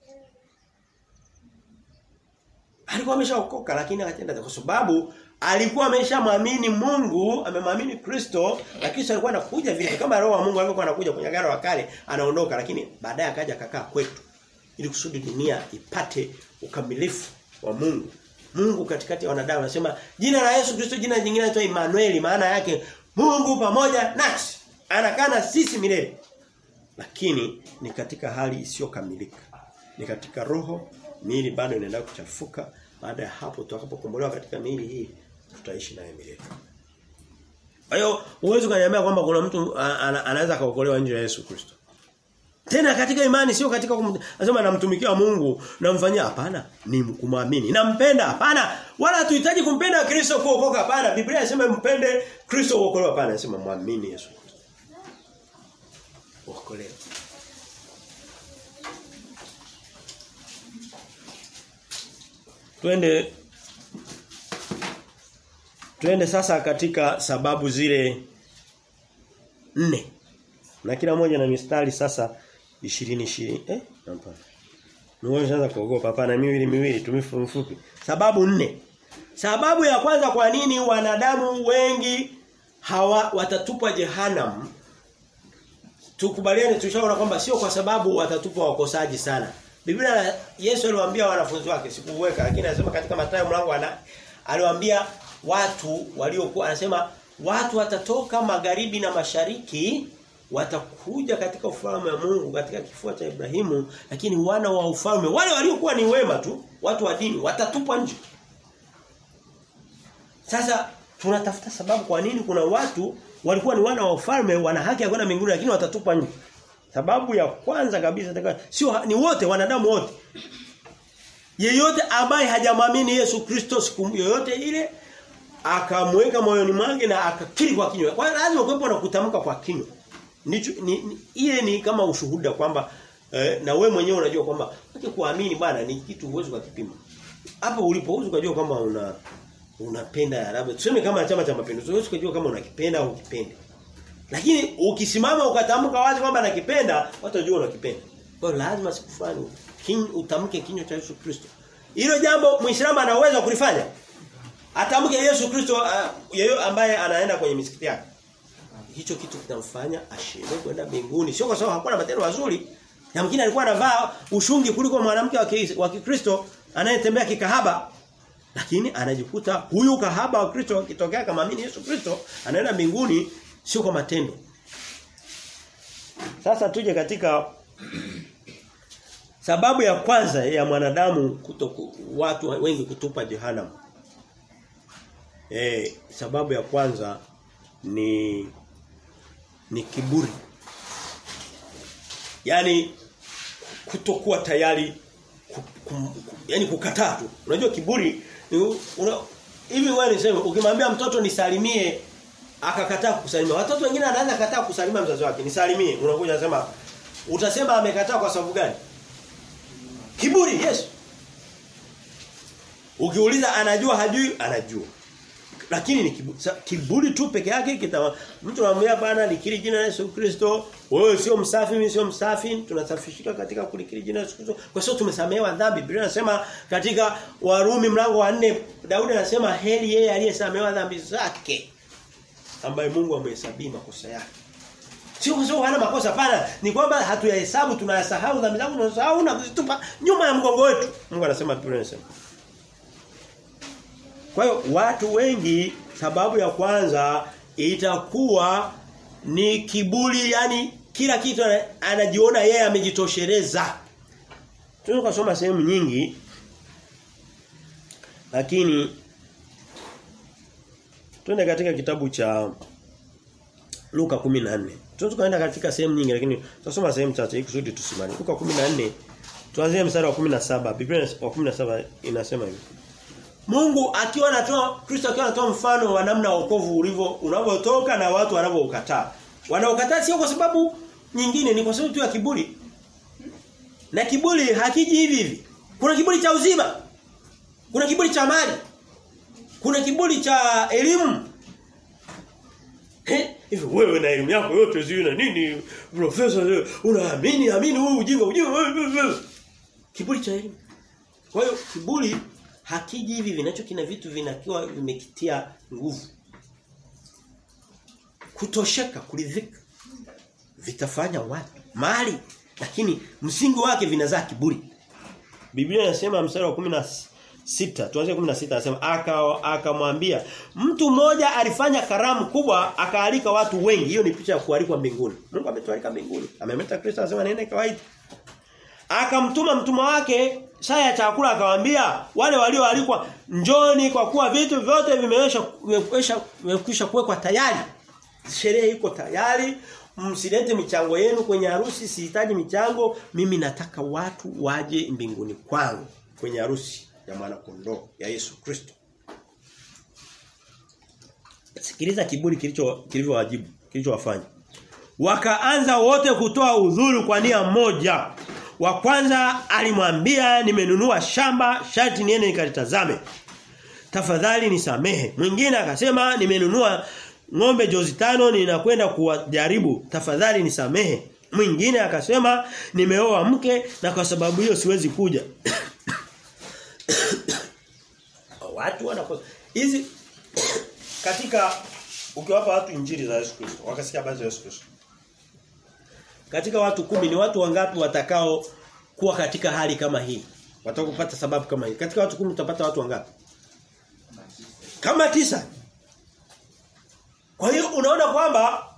Alikuwa ameshaokoka lakini akatenda kwa sababu alikuwa ameshamwamini Mungu, amemwamini Kristo, na Kristo alikuwa anakuja vile kama roho wa Mungu alikuwa anakuja kwenye agano la kale, anaondoka lakini baadaye akaja akakaa kwetu ili kusudi dunia ipate ukamilifu wa Mungu. Mungu katikati ya wanadamu anasema jina la Yesu Kristo jina jingine linaitwa Emmanuel maana yake Mungu pamoja nasi. Anakaa na sisi milele. Lakini ni katika hali isiyokamilika. Ni katika roho, miili bado inaendelea kuchafuka. Baada ya hapo tutakapokombolewa katika miili hii tutaishi naye milele. Kwa hiyo uwezo kaniambia kwamba kuna mtu anaweza kaokolewa nje ya Yesu Kristo. Tena katika imani sio katika anasema namtumikia Mungu namfanyia hapana ni kumwamini. Nampenda hapana wala tuhitaji kumpenda Kristo kuokoka hapana. Biblia inasema mpende Kristo uokolewe hapana inasema muamini Yesu Kristo. Uokolewe. Twende Twende sasa katika sababu zile nne. Na kila moja na mistari sasa 20 20 eh hapana. Niwewe sasa kuogopa hapana miwili miwili tumifu mfupi. Sababu nne. Sababu ya kwanza kwa nini wanadamu wengi hawa watatupwa jehanamu tukubaliane tushaona kwamba sio kwa sababu watatupwa wakosaji sana. Biblia Yesu aliwaambia wanafunzi wake sikuweka lakini anasema katika Mathayo mlango ana aliwaambia watu waliokuwa anasema watu watatoka magharibi na mashariki watakuja katika ufalme wa Mungu katika kifua cha Ibrahimu lakini wana wa ufalme wale waliokuwa ni wema tu watu wa dini watatupwa nje sasa tunatafuta sababu kwa nini kuna watu walikuwa ni wana wa ufalme wana haki ya kwenda mbinguni lakini watatupwa nje sababu ya kwanza kabisa sio ni wote wanadamu wote yeyote ambaye hajamwamini Yesu Kristo siku yoyote ile akamweka moyoni mwake na akakiri kwa kinywa kwa hiyo lazima kuwepo na kutamka kwa kinywa Ndicho ni, ni, ile ni kama ushuhuda kwamba eh, na we mwenyewe unajua kwamba uki kuamini bwana ni kitu uwezo kukipima. Hapo ulipo uwezo kujua kwamba una unapenda labda tuseme kama chama cha mapinduzi uwezo kujua kama unakipenda au ukipende. Lakini ukisimama ukatamka wazi kwamba nakipenda watu wajua unakipenda. Kwa hiyo lazima siku fulani utamke kinywa cha Yesu Kristo. Hilo jambo Muislamu anaweza kulifanya. Atamke Yesu Kristo uh, yeye ambaye anaenda kwenye misikiti yake hicho kitu kitamfanya ashinde kwenda mbinguni sio kwa sababu hakuwa na matendo mazuri yamkini alikuwa anavaa ushungi kuliko mwanamke wa Kikristo anayetembea kikahaba lakini anajikuta huyu kahaba wa Kristo akitokea kama amini Yesu Kristo anaenda mbinguni sio kwa matendo sasa tuje katika sababu ya kwanza ya mwanadamu kuto watu wengi kutupa jehanamu eh sababu ya kwanza ni ni kiburi. Yaani kutokuwa tayari ku, kum, yani kukataa tu. Unajua kiburi ni una, hivi wewe niseme ukimwambia mtoto nisalimie akakataa kusalimia. Watoto wengine anaanza kataa kusalimia mzazi wake. Nisalimie. Unakuja unasema utasema amekataa kwa sababu gani? Kiburi, yes. Ukiuliza anajua hajui anajua lakini ni kiburi, kiburi tu peke yake kita mtu anamwambia bana nikiri jina la Yesu Kristo wewe sio msafi mimi sio msafi tunasafishika katika kulikiri jina la Yesu Kristo kwa sababu tumesamehewa dhambi Biblia inasema katika Warumi mlango wa 4 Daudi anasema heri yeye aliyesamehewa dhambi zake ambaye Mungu amehesabia makosa yake Sio kwa sababu hana makosa pana, ni kwamba hatuyahesabu tunayasahau dhambi zangu tunasahau na kuzitupa nyuma ya mgongo wetu. Mungu anasema Biblia inasema. Kwa hiyo watu wengi sababu ya kwanza itakuwa ni kiburi yani kila kitu anajiona yeye amejitosheleza. Tunaweza kusoma sehemu nyingi lakini twende katika kitabu cha Luka 14. Tunaweza kaenda katika sehemu nyingi lakini tutasoma sehemu chache ili kusudi tusimame. Luka 14 tuanzie mstari wa 17. Biblia wa 17 inasema hivi. Mungu akiwa anatoa Kristo akiwa anatoa mfano wa namna wokovu ulivyo unavyotoka na watu wanavyoukataa. Wanaokataa sio kwa sababu nyingine ni kwa sababu tu ya kiburi. Na kiburi hakiji hivi hivi. Kuna kiburi cha uzima. Kuna kiburi cha mali. Kuna kiburi cha elimu. Hivi wewe na elimu yako yote sio na nini? Profesa unaamini amini wewe ujinga ujinga. Kiburi cha elimu. Kwa hiyo kiburi hakiji hivi vinacho kina vitu vinakiwa vimekitia nguvu. Kutosheka, kuridhika vitafanya wapi? Mali lakini msingi wake vinazaa kiburi. Biblia inasema mstari wa 16 tuanze 16 anasema aka akamwambia mtu mmoja alifanya karamu kubwa akaalika watu wengi hiyo ni picha ya kualikwa mbinguni Mungu ametualika mbinguni amemeta Kristo anasema nenda kawaida akamtuma mtumwa wake saa ya chakula akawaambia wale walioalikwa njoni kwa kuwa vitu vyote vimewesha vimekwisha kuwekwa tayari sherehe iko tayari msilete michango yenu kwenye harusi sihitaji michango mimi nataka watu waje mbinguni kwangu kwenye harusi ya mwana kondoo ya Yesu Kristo Sikiliza kiburi kilicho kilivyowajibu kilichowafanya Wakaanza wote kutoa udhuru kwa nia moja wa kwanza alimwambia nimenunua shamba sharti niende nikalitazame. Tafadhali nisamehe. Mwingine akasema nimenunua ng'ombe jozi tano ninakwenda kuwajaribu. Tafadhali nisamehe. Mwingine akasema nimeoa mke na kwa sababu hiyo siwezi kuja. watu wanakosa hizi katika ukiwapa watu injili za Yesu Kristo wakasikia habari za Yesu Kristo katika watu kumi ni watu wangapi watakao kuwa katika hali kama hii? Watakao kupata sababu kama hii. Katika watu kumi utapata watu wangapi? Kama tisa. Kwa hiyo unaona kwamba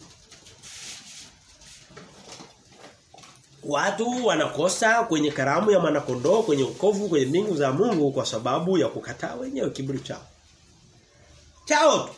watu wanakosa kwenye karamu ya mwanakondoo, kwenye ukovu, kwenye mbingu za Mungu kwa sababu ya kukataa wenyewe kiburi chao. Chao tu.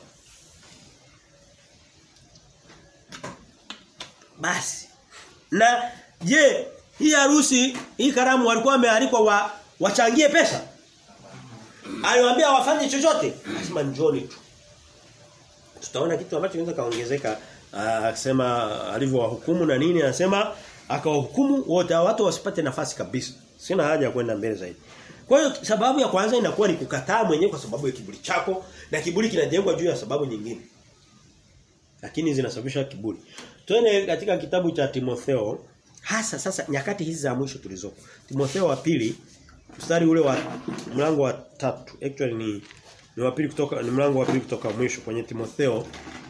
Basi. Na je, hii harusi, hii karamu walikuwa wamealikwa wa, wachangie pesa? Aliwaambia wafanye chochote? Lazima njoni tu. Tutaona kitu ambacho kinaweza kaongezeka akisema alivyowahukumu na nini anasema akawahukumu wote watu wasipate nafasi kabisa. Sina haja ya kwenda mbele zaidi. Kwa hiyo sababu ya kwanza inakuwa ni kukataa mwenyewe kwa sababu ya kiburi chako na kiburi kinajengwa juu ya sababu nyingine. Lakini zinasababisha kiburi. Twende katika kitabu cha Timotheo hasa sasa nyakati hizi za mwisho tulizopo. Timotheo wa pili mstari ule wa mlango wa tatu actually ni ni wa pili kutoka ni mlango wa pili kutoka mwisho kwenye Timotheo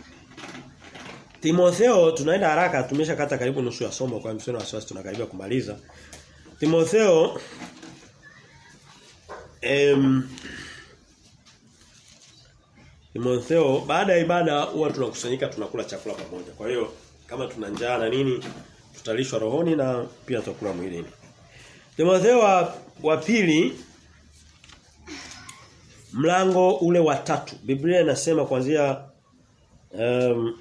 Timotheo tunaenda haraka tumeshakata karibu nusu ya somo kwa mseno wasiwasi tunakaribia kumaliza. Timotheo em Timotheo baada ya ibada huwa tunakusanyika tunakula chakula pamoja. Kwa hiyo kama tuna njaa na nini tutalishwa rohoni na pia tutakula mwilini. Timotheo wa, wa pili mlango ule wa tatu. Biblia inasema kuanzia um,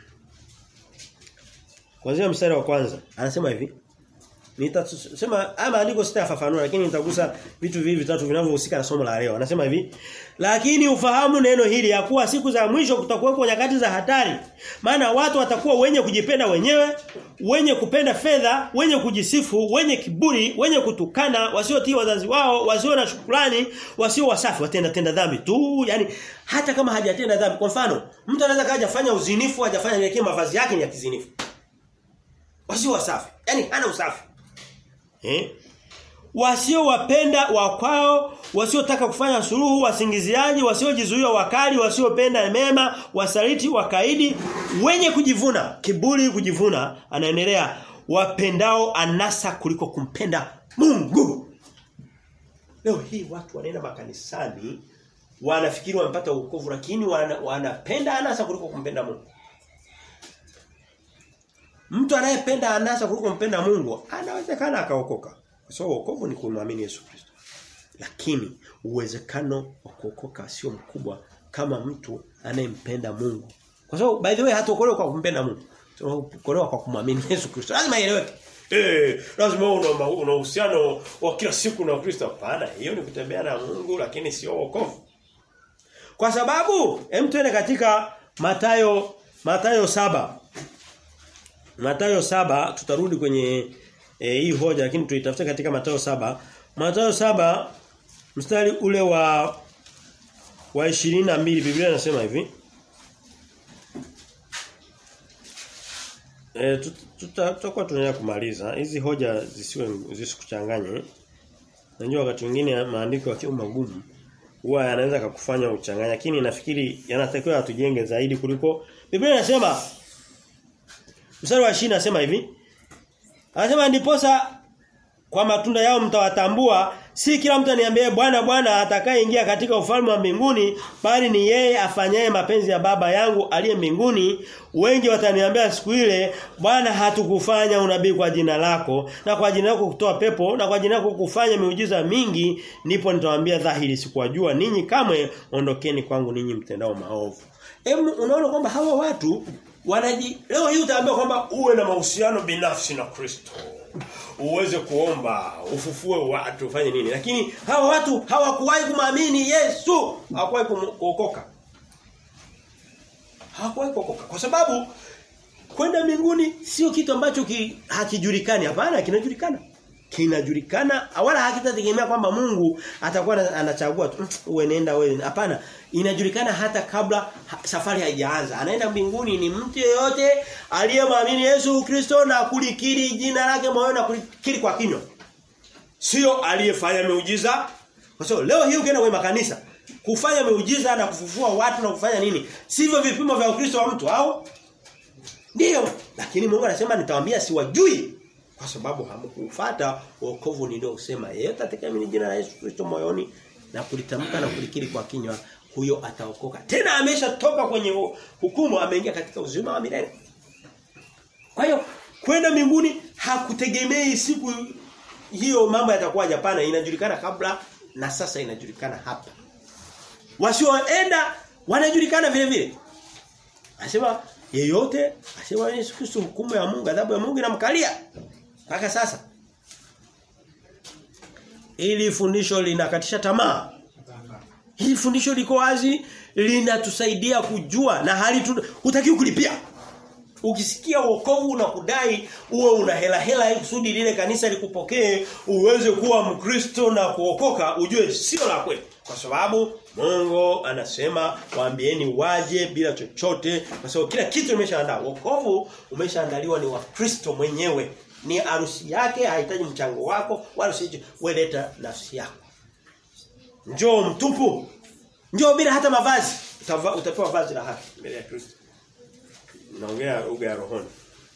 kuanzia mstari wa kwanza. Anasema hivi. Nitasema haya maandiko sitayafafanua lakini nitagusa vitu vivi vitatu vinavyohusika na somo la leo. Anasema hivi, lakini ufahamu neno hili ya kuwa siku za mwisho kutakuwepo nyakati za hatari. Maana watu watakuwa wenye kujipenda wenyewe, wenye kupenda fedha, wenye kujisifu, wenye kiburi, wenye kutukana, wasiotii wazazi wao, wasio na shukrani, wasio wasafi, watenda tenda dhambi tu. Yani hata kama hajatenda dhambi. Kwa mfano, mtu anaweza kaja fanya uzinifu, hajafanya lakini mavazi yake ni ya kizinifu. Wasio wasafi. Yani hana usafi. Eh? Wasiowapenda wakwao, wasiotaka kufanya suluhu, wasingiziaji, wasiojizuia wakali, wasiopenda mema, wasaliti, wakaidi, wenye kujivuna, kiburi kujivuna, anaendelea wapendao anasa kuliko kumpenda Mungu. Leo hii watu wanaenda makanisani wanafikiri wamepata wokovu lakini wana, wanapenda anasa kuliko kumpenda Mungu. Mtu anayependa anasa kuliko kumpenda Mungu anawezekana akaokoka. Kwa sababu wokovu ni kumwamini Yesu Kristo. Lakini uwezekano wa kuokoka sio mkubwa kama mtu anayempenda Mungu. Kwa sababu by the way hataokolewa kwa kumpenda Mungu. Tunaokolewa kwa kumwamini Yesu Kristo. Lazima ieleweke. Eh, lazima una una uhusiano wa kila siku na Kristo. Hapana, hiyo ni kutembea na Mungu lakini sio wokovu. Kwa sababu hem tuende katika Matayo Matayo saba Matayo saba tutarudi kwenye e, hii hoja lakini tuitafuta katika Matayo saba Matayo saba mstari ule wa wa 22 Biblia inasema hivi Eh tutakuwa tunaendelea kumaliza. Hizi hoja zisiwe zisikuchanganye. Najua wakati mwingine maandiko yakiwa magumu huwa yanaweza kukufanya uchanganye lakini nafikiri yanatakiwa tujenge zaidi kuliko Biblia inasema mstari wa 20 nasema hivi Anasema ndiposa kwa matunda yao mtawatambua si kila mtu aniambie bwana bwana atakayeingia katika ufalme wa mbinguni bali ni yeye afanyaye mapenzi ya baba yangu aliye mbinguni wengi wataniambia siku ile bwana hatukufanya unabii kwa jina lako na kwa jina lako kutoa pepo na kwa jina lako kufanya miujiza mingi ndipo nitawaambia dhahiri sikuwajua ninyi kamwe ondokeni kwangu ninyi mtendao maovu Hebu unaona kwamba hawa watu wanaji leo hii utaambia kwamba uwe na mahusiano binafsi na Kristo uweze kuomba ufufue watu ufanye nini lakini hawa watu hawakuwahi kumwamini Yesu hawakuwahi kuokoka hawakuwahi kuokoka kwa sababu kwenda mbinguni sio kitu ambacho ki, hakijulikani hapana kinajulikana kinajulikana wala hakitategemea kwamba Mungu atakuwa anachagua tu uwe nenda wewe hapana inajulikana hata kabla safari haijaanza anaenda mbinguni ni mtu yeyote aliyemwamini Yesu Kristo na kulikiri jina lake moyoni na kulikiri kwa kinywa sio aliyefanya miujiza kwa sababu leo hii ukienda kwenye makanisa kufanya miujiza na kufufua watu na kufanya nini sivyo vipimo vya Ukristo wa mtu au ndio lakini Mungu anasema nitawaambia siwajui kwa sababu hamkufuata wokovu niliosema yeyote atakayeamini jina la Yesu Kristo moyoni na kulitamka na kulikiri kwa kinywa huyo ataokoka tena ameshatoka kwenye hukumu ameingia katika uzima wa milele kwa hiyo kwenda mbinguni hakutegemei siku hiyo mambo yatakuwa hapana inajulikana kabla na sasa inajulikana hapa wasioenda wanajulikana vile vile anasema yeyote asema Yesu Kristo hukumu ya Mungu adhabu ya Mungu inamkalia mpaka sasa ili fundisho linakatisha tamaa hili fundisho liko wazi linatusaidia kujua na hali hutakiwi kulipia ukisikia wokovu na kudai uwe una hela hela ili kusudi lile kanisa likupokee uweze kuwa mkristo na kuokoka ujue sio la kweli kwa sababu Mungu anasema waambieni waje bila chochote kwa sababu kila kitu imeshaandaa wokovu umeshaandaliwa ni wa Kristo mwenyewe ni harusi yake hahitaji mchango wako wala usije weleta nafsi yako njoo mtupu njoo bila hata mavazi Utava, utapewa vazi la haki mbele ya Kristo naongea lugha ya rohoni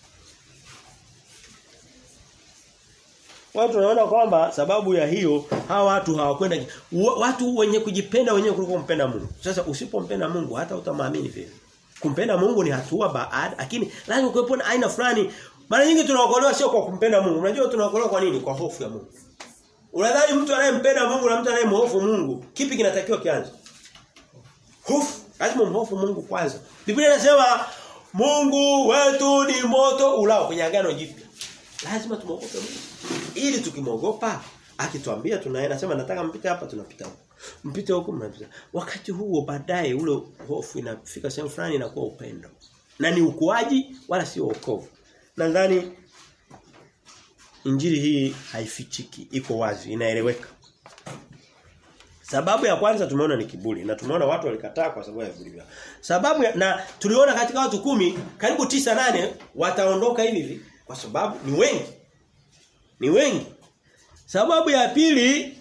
Watu wanaona kwamba sababu ya hiyo hawa watu hawakwenda watu wenye kujipenda wenyewe kuliko kumpenda Mungu. Sasa usipompenda Mungu hata utamwamini vile. Kumpenda Mungu ni hatua baada lakini lazima kuwepo na aina fulani. Mara nyingi tunaokolewa sio kwa kumpenda Mungu. Unajua tunaokolewa kwa nini? Kwa hofu ya Mungu. Unadhani mtu anayempenda Mungu na mtu anayemhofu Mungu, kipi kinatakiwa kianze? Hofu. Lazima umhofu Mungu kwanza. Biblia inasema Mungu wetu ni moto ulao kwenye agano jipya. Lazima tumogope Mungu. Ili tukimogopa akituambia tunaenda sema nataka mpite hapa tunapita huko. Mpite huko mnapita. Wakati huo baadaye ule hofu inafika sehemu fulani inakuwa upendo. Na ni ukuaji wala sio wokovu. Nadhani injili hii haifichiki, iko wazi, inaeleweka. Sababu ya kwanza tumeona ni kiburi na tumeona watu walikataa kwa sababu ya viburi vyao. Sababu ya, na tuliona katika watu kumi karibu tisa nane wataondoka hivi hivi kwa sababu ni wengi. Ni wengi. Sababu ya pili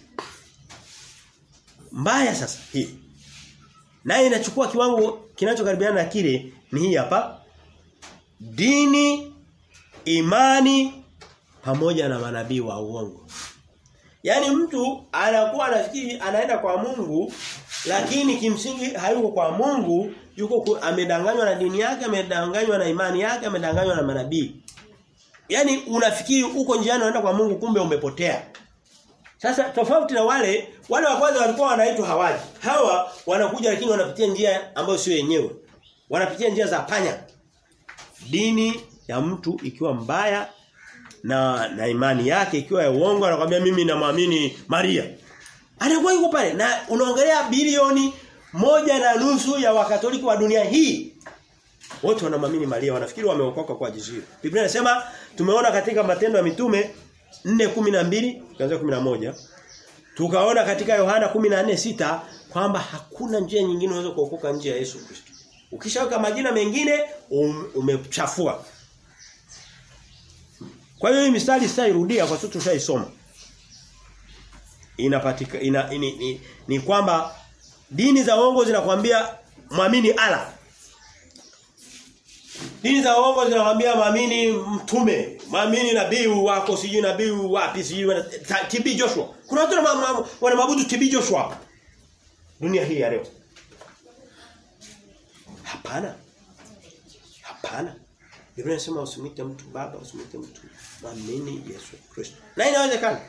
mbaya sasa hii. Naye inachukua kiwango kinachokaribiana na kile ni hii hapa. Dini, imani pamoja na manabii wa uongo. Yaani mtu anakuwa anafikiri anaenda kwa Mungu lakini kimsingi hayuko kwa Mungu, yuko ku, amedanganywa na dini yake, amedanganywa na imani yake, amedanganywa na manabii. Yaani unafikiri uko njiani unaenda kwa Mungu kumbe umepotea. Sasa tofauti na wale wale wa kwanza walikuwa wanaitwa hawaji. Hawa wanakuja lakini wanapitia njia ambayo sio yenyewe. Wanapitia njia za panya. Dini ya mtu ikiwa mbaya na na imani yake ikiwa ya uongo anakuambia mimi namwamini Maria. Anakuwa yuko pale na unaongelea bilioni moja na nusu ya wakatoliki wa dunia hii. Wote wanamwamini Maria, wanafikiri wameokoka kwa ajili Biblia inasema tumeona katika matendo ya mitume 4:12 kuanzia 11 tukaona katika Yohana 14:6 kwamba hakuna njia nyingine unaweza kuokoka nje ya Yesu Kristo. Ukishaweka majina mengine um, umechafua. Kwa hiyo hii mistari sitairudia kwa sababu tushaisoma. Inapatika ina, ini, ni, ni kwamba dini za uongo zinakwambia mwamini Allah. Dini za uongo zinakwambia mwamini mtume, mwamini nabii wako sijui nabii wapi sijui TB Joshua. Kuna watu wanamwabudu TB Joshua. Dunia hii ya leo. Hapana. Hapana. Biblia inasema usimwite mtu baba, usimwite mtu mwamini Yesu Kristo. Na inawezekana.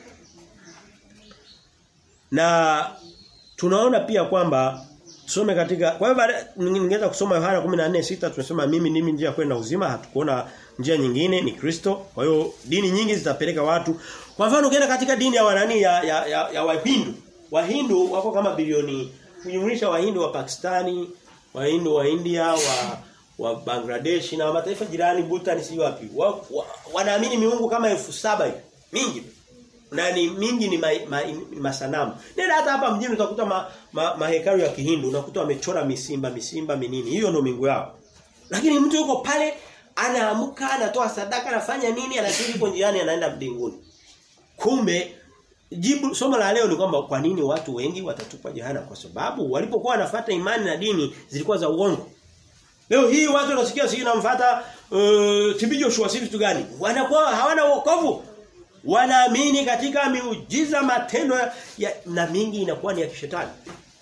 Na tunaona pia kwamba tusome katika kwa hivyo ningeweza kusoma Yohana 14:6 tunasema mimi ndimi njia kwenda uzima hatukuona njia nyingine ni Kristo. Kwa hiyo dini nyingi zitapeleka watu. Kwa mfano ukienda katika dini ya wanani ya ya, ya, ya Wahindu. Wahindu wako kama bilioni kujumlisha Wahindu wa Pakistani, Wahindu wa India, wa wa Bangladesh na mataifa jirani Bhutan si wapi. Wa, wa, wanaamini miungu kama elfu saba hivi. Mingi. Na ni mingi ni ma, ma, masanamu. Nenda hata hapa mjini utakuta ma, ma, mahekalu ya Kihindu unakuta wamechora misimba, misimba minini. Hiyo ndio mingu yao. Lakini mtu yuko pale anaamka, anatoa sadaka, anafanya nini, anasiri yuko njiani anaenda mbinguni. Kumbe jibu somo la leo ni kwamba kwa nini watu wengi watatupwa jehana kwa sababu walipokuwa wanafuata imani na dini zilikuwa za uongo. Leo hii watu wanasikia sisi namfuata uh, TB Joshua si vitu gani? Wanakuwa hawana wokovu. Wanaamini katika miujiza matendo ya, ya na mingi inakuwa ni ya kishetani.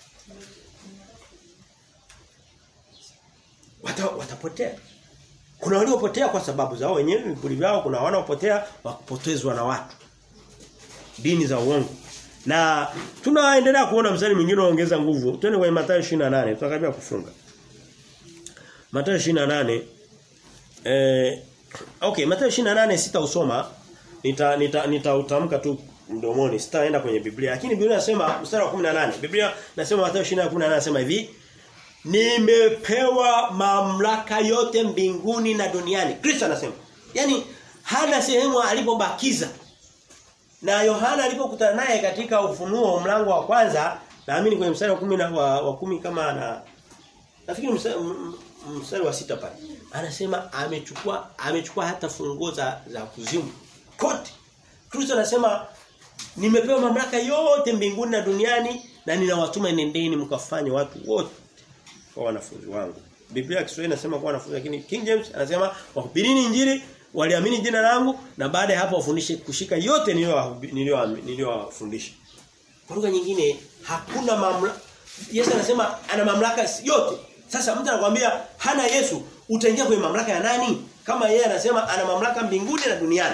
Wata, watapotea. Kuna waliopotea kwa sababu zao wenyewe vipuri vyao, kuna wanaopotea wakupotezwa na watu. Dini za uongo. Na tunaendelea kuona mstari mwingine unaongeza nguvu. Twende kwenye Mathayo 28, tutakaribia kufunga. Mathayo 28 eh okay Mathayo 28 sitausoma nita nita nitautamka tu mdomoni sitaenda kwenye Biblia lakini Biblia inasema mstari wa 18 Biblia nasema Mathayo 28:18 anasema hivi Nimepewa mamlaka yote mbinguni na duniani Kristo anasema yani hana sehemu alipobakiza na Yohana alipokutana naye katika ufunuo mlango wa kwanza naamini kwenye mstari wa 10 wa, wa kumi kama na nafikiri mstari, mstari wa sita pale anasema amechukua amechukua hata funguo za za kuzimu kote Kristo anasema nimepewa mamlaka yote mbinguni na duniani na ninawatuma nendeni mkafanye watu wote kwa wanafunzi wangu Biblia Kiswahili inasema kwa wanafunzi lakini King James anasema wahubirini injili waliamini jina langu na baada ya hapo wafundishe kushika yote niliyowafundisha kwa lugha nyingine hakuna mamlaka Yesu anasema ana mamlaka yote sasa mtu anakuambia hana Yesu, utaingia kwenye mamlaka ya nani? Kama yeye anasema ana mamlaka mbinguni na duniani.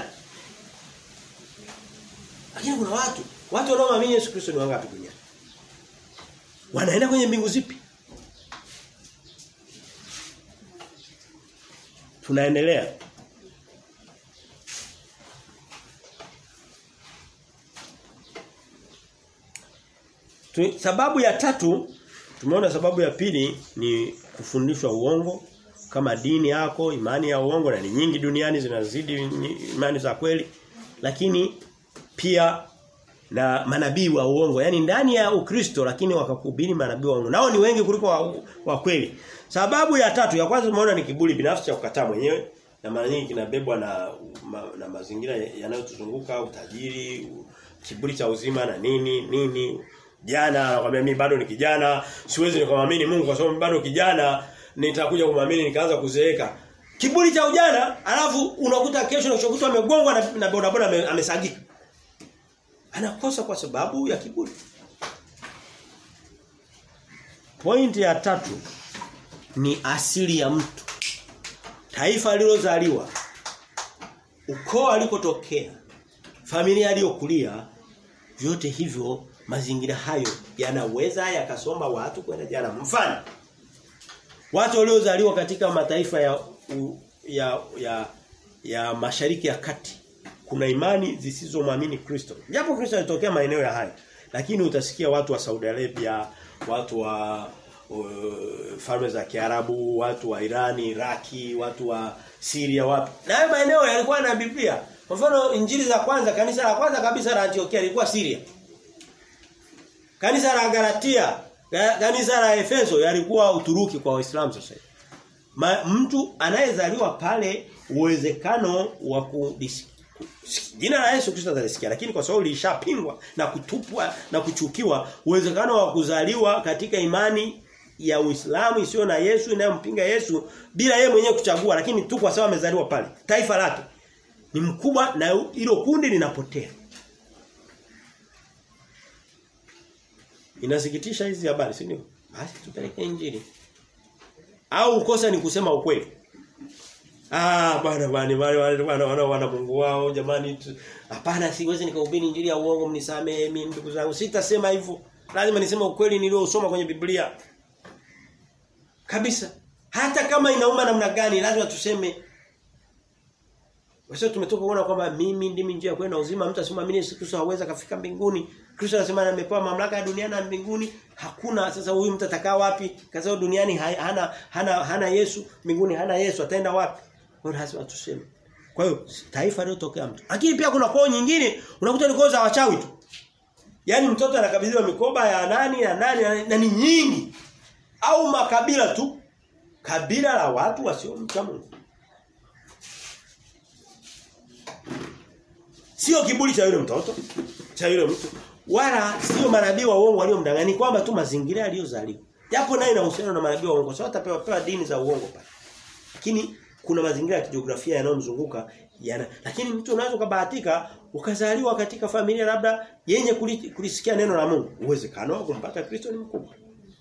Lakini kuna watu, watu wanaoamini Yesu Kristo ni wangapi duniani? Wanaenda kwenye mbingu zipi? Tunaendelea. Tu, sababu ya tatu Tumeona sababu ya pili ni kufundishwa uongo kama dini yako, imani ya uongo na ni nyingi duniani zinazidi imani za kweli. Lakini pia na manabii wa uongo, yani ndani ya Ukristo lakini wakakuhubiri manabii wa uongo. Nao ni wengi kuliko wa, wa kweli. Sababu ya tatu ya kwanza tumeona ni kiburi binafsi cha kukataa mwenyewe na mara nyingi kinabebwa na ma, na mazingira yanayotuzunguka, utajiri, kiburi cha uzima na nini nini jana anakuambia mimi bado ni kijana siwezi nikamwamini Mungu kwa sababu bado kijana nitakuja kumwamini nikaanza kuzeeka kiburi cha ujana alafu unakuta kesho na kesho amegongwa na, na bodaboda amesagika anakosa kwa sababu ya kiburi Pointi ya tatu ni asili ya mtu taifa alilozaliwa ukoo alikotokea familia aliyokulia vyote hivyo mazingira hayo yanaweza yakasomba watu kwenda jana mfano watu waliozaliwa katika mataifa ya u, ya ya ya mashariki ya kati kuna imani zisizomwamini Kristo. Japo Kristo alitokea maeneo ya haya, lakini utasikia watu wa Saudi Arabia, watu wa uh, falme za Kiarabu, watu wa Irani, Iraki, watu wa Syria wapi. Na hayo maeneo yalikuwa na Biblia. Kwa mfano injili za kwanza, kanisa la kwanza kabisa la Antiokia lilikuwa Syria. Kanisa la Galatia, kanisa la Efeso yalikuwa Uturuki kwa Waislamu sasa. Ma, mtu anayezaliwa pale uwezekano wa kudisi jina la Yesu Kristo atalisikia lakini kwa sababu lilishapingwa na kutupwa na kuchukiwa uwezekano wa kuzaliwa katika imani ya Uislamu isiyo na Yesu inayompinga Yesu bila yeye mwenyewe kuchagua lakini tu kwa sababu amezaliwa pale taifa lake ni mkubwa na hilo kundi linapotea Inasikitisha hizi habari si ndio? Basi tupeleke injili. Au kosa ni kusema ukweli. Ah bwana bwana wale wale wana wana wana Mungu wao jamani hapana siwezi nikahubiri injili ya uongo mnisamee mimi ndugu zangu sitasema hivyo lazima niseme ukweli niliosoma kwenye Biblia kabisa hata kama inauma namna gani lazima tuseme Wasa tumetoka kuona kwamba mimi ndimi njia ya kwenda uzima mtu asimwamini Yesu Kristo hawezi kafika mbinguni Kristo anasema amepewa mamlaka ya duniani na mbinguni hakuna sasa huyu mtu atakaa wapi kaza duniani hana hana hana Yesu mbinguni hana Yesu ataenda wapi kwa lazima tuseme kwa hiyo taifa lilotokea mtu lakini pia kuna koo nyingine unakuta ni koo za wachawi tu Yaani mtoto anakabidhiwa mikoba ya nani na nani na ni nyingi au makabila tu kabila la watu wasiomcha Mungu Sio kiburi cha yule mtoto, cha yule mtu, wala sio manabii wa uongo waliomdanganya kwamba tu mazingira aliyozaliwa. Japo naye inahusiana na manabii wa uongo, sababu atapewa pewa dini za uongo pale. Lakini kuna mazingira ya kijiografia yanayomzunguka yana lakini mtu unaweza kubahatika ukazaliwa katika familia labda yenye kulisikia neno la Mungu. Uwezekano wa kumpata Kristo ni mkubwa.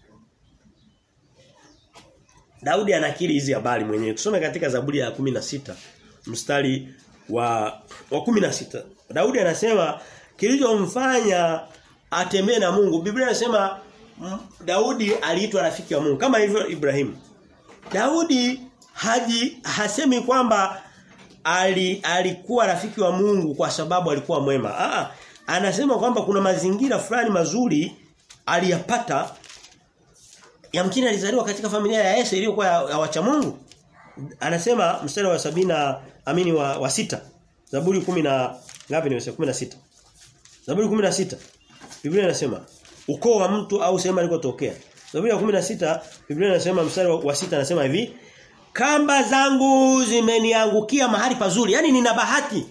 Daudi anakiri hizi habari mwenyewe. Tusome katika Zaburi ya 16 mstari wa wa 16. Daudi anasema kilichomfanya atembee na Mungu. Biblia inasema Daudi aliitwa rafiki wa Mungu kama hivyo Ibrahim. Daudi haji hasemi kwamba ali, alikuwa rafiki wa Mungu kwa sababu alikuwa mwema. Aa, anasema kwamba kuna mazingira fulani mazuri aliyapata yamkini alizaliwa katika familia ya Yese iliyokuwa ya, ya wacha Mungu. Anasema mstari wa sabina amini wa, wa sita. Zaburi 10 na ngapi nimesema 16. Zaburi 16. Biblia inasema ukoo wa mtu au sehemu alikotokea. Zaburi ya 16 Biblia inasema mstari wa, wa sita anasema hivi Kamba zangu zimeniangukia mahali pazuri. Yaani nina bahati.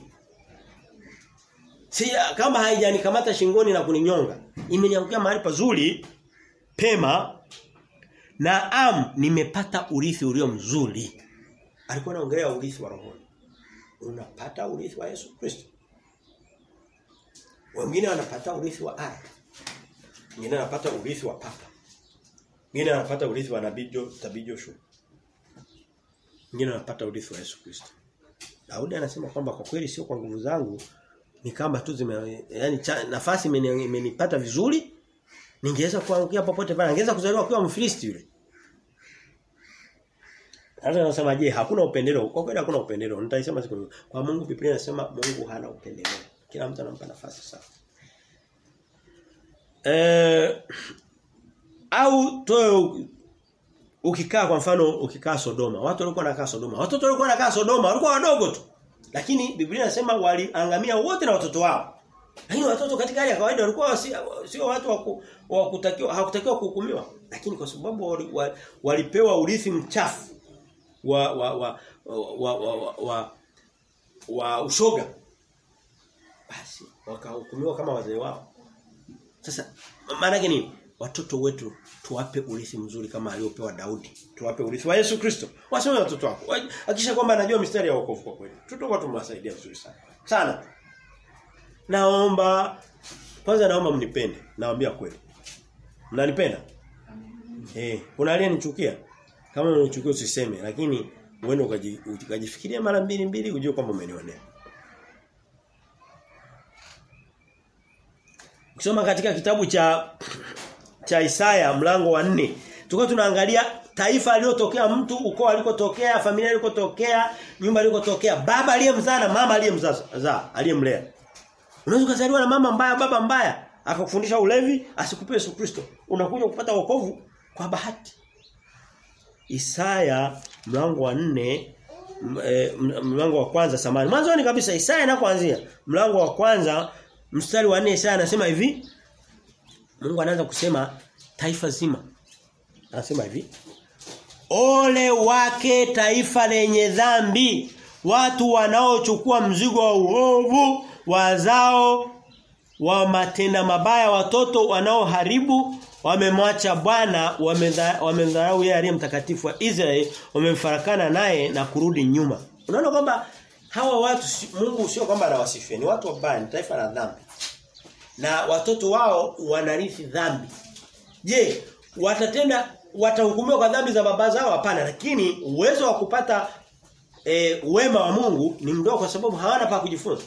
Si kama haijanikamata shingoni na kuninyonga. Imeniangukia mahali pazuri pema na am nimepata urithi ulio mzuri. Alikuwa anaongelea urithi wa rohoni. Unapata urithi wa Yesu Kristo. Wengine wanapata urithi wa ardhi. Wengine wanapata urithi wa papa. Wengine wanapata urithi wa nabii Tabii Joshua. Wengine wanapata urithi wa Yesu Kristo. Daudi anasema kwamba kwa kweli sio kwa nguvu zangu ni kama tu zime yani cha, nafasi imenipata vizuri ningeweza kuangukia popote pale angeweza kuzaliwa kwa Mfilisti yule. Hata nasema je hakuna upendeleo kwa kweli hakuna upendeleo nitaisema siku kwa Mungu Biblia inasema Mungu hana upendeleo kila mtu anampa nafasi sawa. Eh au toe ukikaa kwa mfano ukikaa Sodoma watu walikuwa wanakaa Sodoma watoto walikuwa wanakaa Sodoma walikuwa wadogo tu lakini Biblia inasema waliangamia wote na watoto wao lakini watoto katika hali ya kawaida walikuwa sio watu wa kutakiwa hawakutakiwa kuhukumiwa lakini kwa sababu walipewa wali, wali urithi mchafu wa wa wa wa, wa, wa, wa, wa ushoga basi wakahukumiwa kama wazee wao sasa maana yake nini watoto wetu tuwape urithi mzuri kama aliopewa Daudi. Tuwape urithi wa Yesu Kristo. Wasome watoto wako. Hakisha kwamba anajua mistari ya wokovu kwa kweli. Tutakuwa tumewasaidia vizuri sana. Sana. Naomba kwanza naomba mnipende. Naambia kweli. Mnanipenda? Eh, kuna aliyenichukia. Kama unanichukia usiseme, lakini uende ukajifikiria mara mbili mbili ujue kwamba umenionea. Ukisoma katika kitabu cha cha Isaya mlango wa nne tulikuwa tunaangalia taifa aliyotokea mtu, ukoo alikotokea, familia alikotokea, nyumba alikotokea, baba aliyemzaa na mama aliyemzaa, aliyemlea. Unaweza kuzaliwa na mama mbaya, baba mbaya, akakufundisha ulevi, asikupe Yesu Kristo. Unakuja kupata wokovu kwa bahati. Isaya mlango wa nne e, mlango wa kwanza samani. Mwanzoni kabisa Isaya inakoanzia mlango wa kwanza mstari wa 4 Isaya anasema hivi Mungu anaanza kusema taifa zima. Anasema hivi Ole wake taifa lenye dhambi watu wanaochukua mzigo wa uovu wazao wa matenda mabaya watoto wanaoharibu wamemwacha Bwana wamemdharau yeye aliye mtakatifu wa Israeli wamemfarakana naye na kurudi nyuma unaona kwamba hawa watu Mungu sio kwamba anawasifia ni watu wabaya ni taifa la dhambi na watoto wao wanarithi dhambi je watatenda watahukumiwa kwa dhambi za baba zao hapana lakini uwezo wa kupata e, wema wa Mungu ni mdogo kwa sababu hawana pa kujifunza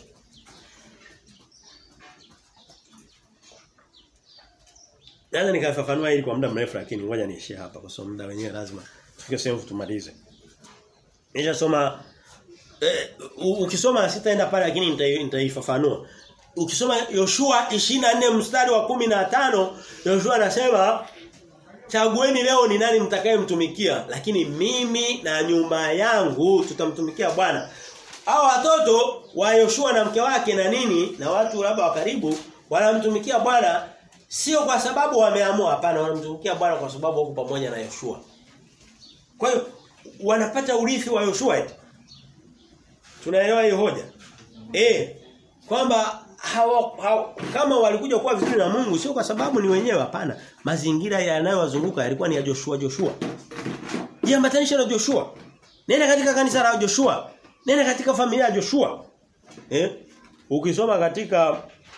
Naweza nikafafanua hili kwa muda mrefu lakini ngoja niishie hapa kwa sababu muda wenyewe lazima tufike sehemu tumalize. Nishasoma eh, ukisoma sitaenda pale lakini nitaifafanua. Ukisoma Yoshua 24 mstari wa 15 Yoshua anasema chagueni leo ni nani mtakayemtumikia lakini mimi na nyumba yangu tutamtumikia Bwana. Hao watoto wa Yoshua na mke wake na nini na watu labda wa karibu wanamtumikia Bwana Sio kwa sababu wameamua hapana wanamtumikia Bwana kwa sababu wako pamoja na Yoshua. Kwa hiyo wanapata urithi wa Yoshua eti. Tunaelewa hiyo hoja? Eh kwamba hawa, hawa, kama walikuja kuwa vizuri na Mungu sio kwa sababu ni wenyewe hapana. Mazingira yanayowazunguka yalikuwa ni ya Joshua Joshua. Jiambatanisha na Joshua. Nenda katika kanisa la Joshua. Nenda katika familia ya Joshua. Eh? Ukisoma katika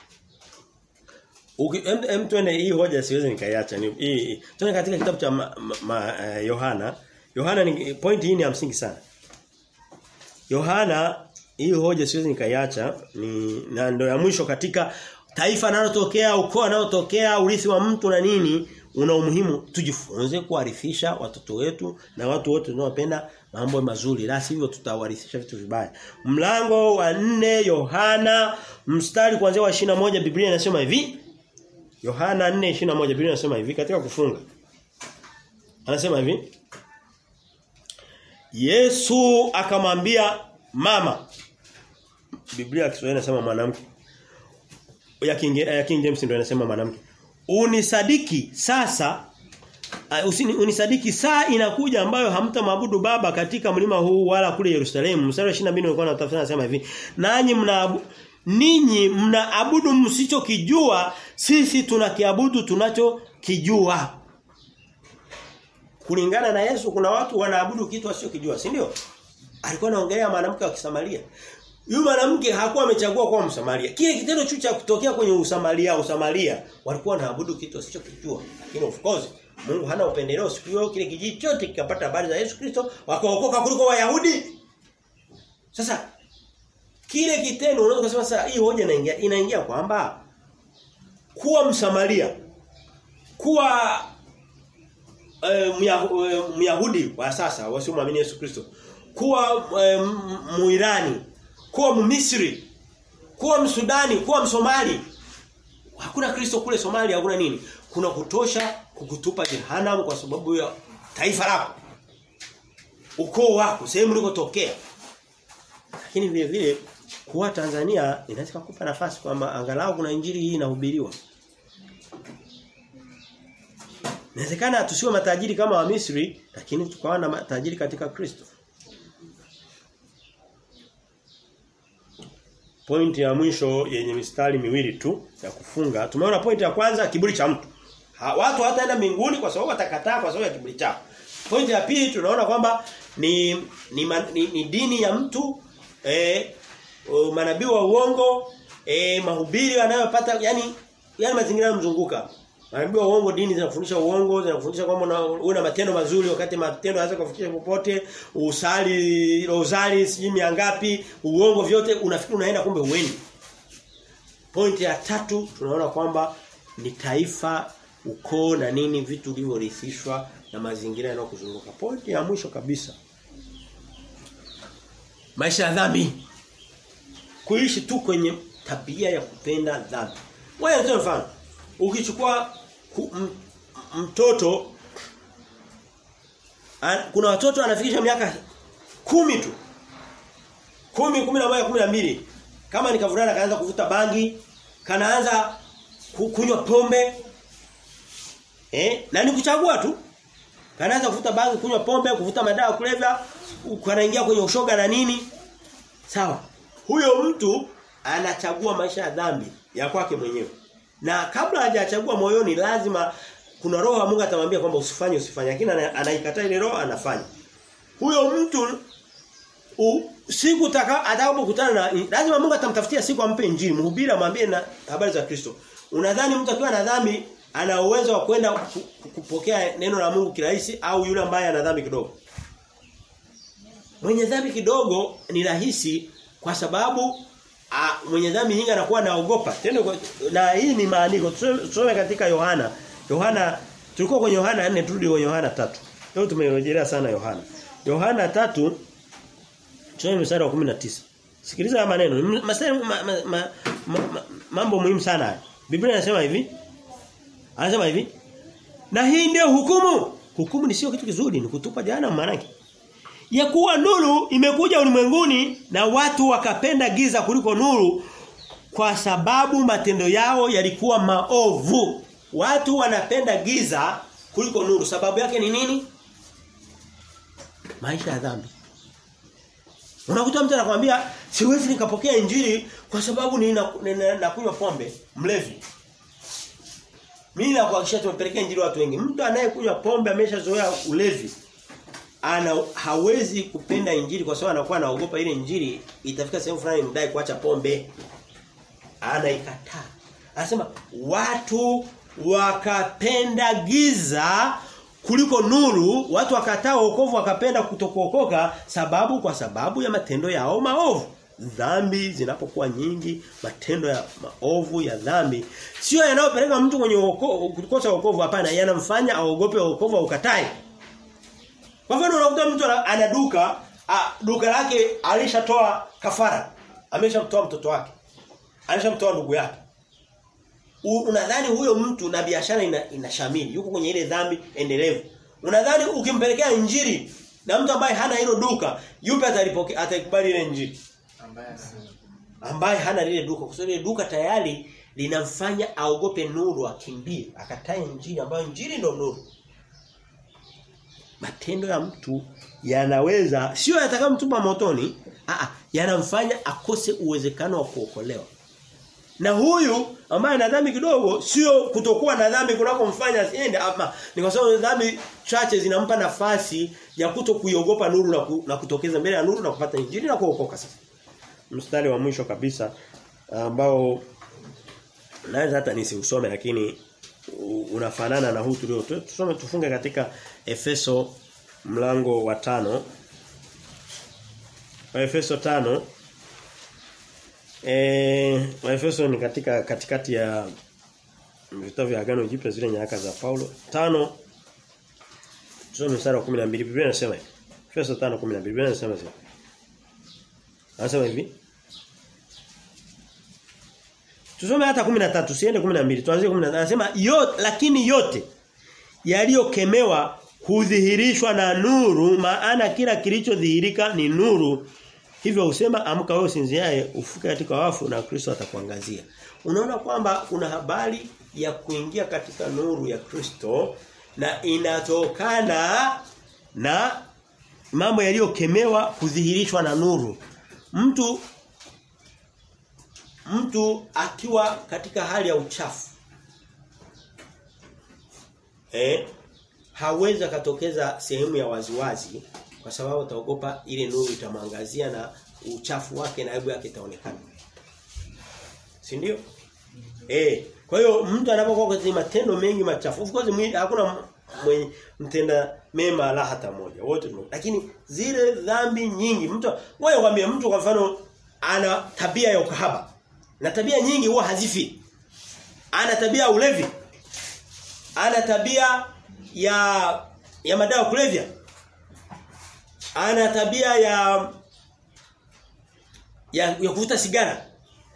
Uki, em, em tuende hii hoja siwezi nikaiacha ni hii tuende katika kitabu cha ma, ma, ma, uh, Yohana Yohana ni point hii ni ya msingi sana Yohana hii hoja siwezi nikaiacha ni na ndio ya mwisho katika taifa linalotokea ukoo unaotokea urithi wa mtu na nini una umuhimu tujifunze kuarithisha watoto wetu na watu wote tunaopenda mambo mazuri la sivyo tutawarithisha vitu vibaya mlango wa nne Yohana mstari kuanzia wa 21 Biblia inasema hivi Yohana 4:21 Biblia inasema hivi katika kufunga. Anasema hivi Yesu akamwambia mama Biblia ya Kiswahili inasema mwanamke. Ya King, ya King James ndio inasema mwanamke. Unisadiki sasa uh, usini, unisadiki saa inakuja ambayo hamtamwabudu baba katika mlima huu wala kule Yerusalemu. Mstari wa 22 ulikuwa unatafsiri anasema hivi. Nanyi mna ninyi mnaabudu msichokijua sisi tunakiabudu tunachokijua kulingana na Yesu kuna watu wanaabudu kitu wasichokijua si ndio alikuwa anaongelea mwanamke wa Kisamaria yule mwanamke hakuwa amechagua kuwa Msamaria kile kitendo chu cha kutokea kwenye Usamaria Usamaria walikuwa wanaabudu kitu wasichokijua lakini of course Mungu hana upendeleo siku hiyo kile kijiji chote kikapata habari za Yesu Kristo wakaokoka kuliko Wayahudi sasa kile kitendo unaweza kusema sasa hii hoja inaingia inaingia kwamba kuwa msamaria kuwa e, myahudi wa sasa wasiomwamini Yesu Kristo kuwa e, muirani kuwa mmisri kuwa msudani kuwa msomali hakuna Kristo kule Somalia hakuna nini kuna kutosha kukutupa jehanamu kwa sababu ya taifa lako ukoo wako sehemu ulikotokea lakini vile vile kuwa Tanzania inaweza kukupa nafasi kwamba angalau kuna injili hii inahubiriwa. Inawezekana tusiwe matajiri kama wa Misri lakini tukawa na matajiri katika Kristo. Pointi ya mwisho yenye mistari miwili tu ya kufunga. Tumeona pointi ya kwanza kiburi cha mtu. Ha, watu hataenda mbinguni kwa sababu watakataa kwa sababu ya kiburi chao. Pointi ya pili tunaona kwamba ni ni, ni ni dini ya mtu eh manabii wa uongo eh mahubiri wanayopata yani yani mazingira yanamzunguka manabii wa uongo dini zinafundisha uongo zinafundisha kwamba una matendo mazuri wakati matendo yanaweza kufikisha popote usali rozari sijui mia ngapi uongo vyote unafikiri unaenda kumbe uendi pointi ya tatu tunaona kwamba ni taifa ukoo na nini vitu vilivyorithishwa na mazingira yanayokuzunguka. Pointi ya mwisho kabisa. Maisha ya dhambi. Kuishi tu kwenye tabia ya kupenda dhambi. Wewe ndio mfano. Ukichukua ku, m, mtoto an, kuna watoto anafikisha miaka kumi tu. Kumi, kumi na moja, kumi na mbili. Kama ni kavulana kaanza kuvuta bangi, kanaanza kunywa pombe. Eh? Na ni kuchagua tu. Kanaanza kuvuta bangi, kunywa pombe, kuvuta madawa kulevya, kanaingia kwenye ushoga na nini? Sawa. Huyo mtu anachagua maisha ya dhambi ya kwake mwenyewe. Na kabla hajachagua moyoni lazima kuna roho ya Mungu atamwambia kwamba usifanye usifanye lakini anaikataa ile roho anafanya. Huyo mtu u, siku atakapokutana na lazima Mungu atamtafutia siku ampe injili, mhubiri amwambie na habari za Kristo. Unadhani mtu akiwa na dhambi ana uwezo wa kwenda kupokea neno la Mungu kirahisi au yule ambaye ana dhambi kidogo? Mwenye dhambi kidogo ni rahisi kwa sababu a, mwenye dhambi nyingi anakuwa anaogopa. Tena na hii ni maandiko. Tusome katika Yohana. Yohana tulikuwa kwenye Yohana 4 turudi kwenye Yohana 3. Leo tumerejelea sana Yohana. Yohana 3 tusome mstari wa 19. Sikiliza haya maneno. Mstari ma, ma, ma, ma, ma, mambo muhimu sana haya. Biblia inasema hivi. Anasema hivi. Na hii ndio hukumu. Hukumu ni sio kitu kizuri, ni kutupa jehanamu maana ya kuwa nuru imekuja ulimwenguni na watu wakapenda giza kuliko nuru kwa sababu matendo yao yalikuwa maovu. Watu wanapenda giza kuliko nuru. Sababu yake ni nini? Maisha ya dhambi. Unakuta mtu anakuambia siwezi nikapokea injili kwa sababu ninakunywa pombe, mlevi. Mimi nakuhakikishia tumepelekea injili watu wengi. Mtu anayekunywa pombe ameshazoea ulevi ana hawezi kupenda injili kwa sababu anakuwa anaogopa ile injili itafika sehemu fulani mdai kuacha pombe. Anaikataa. Anasema watu wakapenda giza kuliko nuru, watu wakataa wokovu wakapenda kutokuokoka sababu kwa sababu ya matendo yao maovu. Dhambi zinapokuwa nyingi, matendo ya maovu ya dhambi sio yanayopeleka mtu kwenye wokovu kukosa wokovu hapana, yanamfanya aogope wokovu au ukatae. Kwa mfano unakuta mtu ana duka, a, duka lake alishatoa kafara. Ameshamtoa mtoto wake. Alishamtoa ndugu yake. Unadhani huyo mtu na biashara ina, inashamili, yuko kwenye ile dhambi endelevu. Unadhani ukimpelekea injili na mtu ambaye hana hilo duka, yupi atalipokea atakubali ile injili? Ambaye Ambaye hana lile duka. Kwa sababu ile duka tayari linamfanya aogope nuru akimbie, akatae injili ambayo injili ndio nuru matendo ya mtu yanaweza sio yatakamtupa motoni a yanamfanya akose uwezekano wa kuokolewa na huyu ambaye ana dhambi kidogo sio kutokuwa na dhambi kunakomfanya asiende ama ni kwa sababu dhambi chache zinampa nafasi ya kuto kuiogopa nuru na, ku, na kutokeza mbele ya nuru na kupata injili na kuokoka sasa mstari wa mwisho kabisa ambao naweza hata nisiusome lakini unafanana na huu tulio tusome tufunge katika Efeso mlango wa tano wa Efeso tano eh wa Efeso ni katika katikati ya vitabu vya agano jipya zile nyaraka za Paulo tano tusome mstari wa 12 Biblia inasema hivi Efeso 5:12 Biblia inasema hivi Anasema hivi Tusome hata 13 siende 12 tuanzie 13 anasema yote lakini yote yaliyokemewa hudhihirishwa na nuru maana kila kilichodhihirika ni nuru hivyo usema amka wewe usinziaye ufuke katika wafu na Kristo atakuangazia unaona kwamba kuna habari ya kuingia katika nuru ya Kristo na inatokana na mambo yaliyokemewa kudhihirishwa na nuru mtu mtu akiwa katika hali ya uchafu eh hawezi akatokeza sehemu ya waziwazi kwa sababu ataogopa ile nuru itamwangazia na uchafu wake na aibu yake itaonekana. Si ndio? Eh, kwa hiyo mtu anapokuwa kwenye matendo mengi machafu, of course mwili hakuna mwenye mtenda mema la hata moja. Wote tumo. Lakini zile dhambi nyingi mtu wewe kwambie mtu kwa mfano ana tabia ya ukahaba. Na tabia nyingi huwa hazifi. Ana tabia ya ulevi. Ana tabia ya ya madawa kulevya. Ana tabia ya ya, ya kuvuta sigara.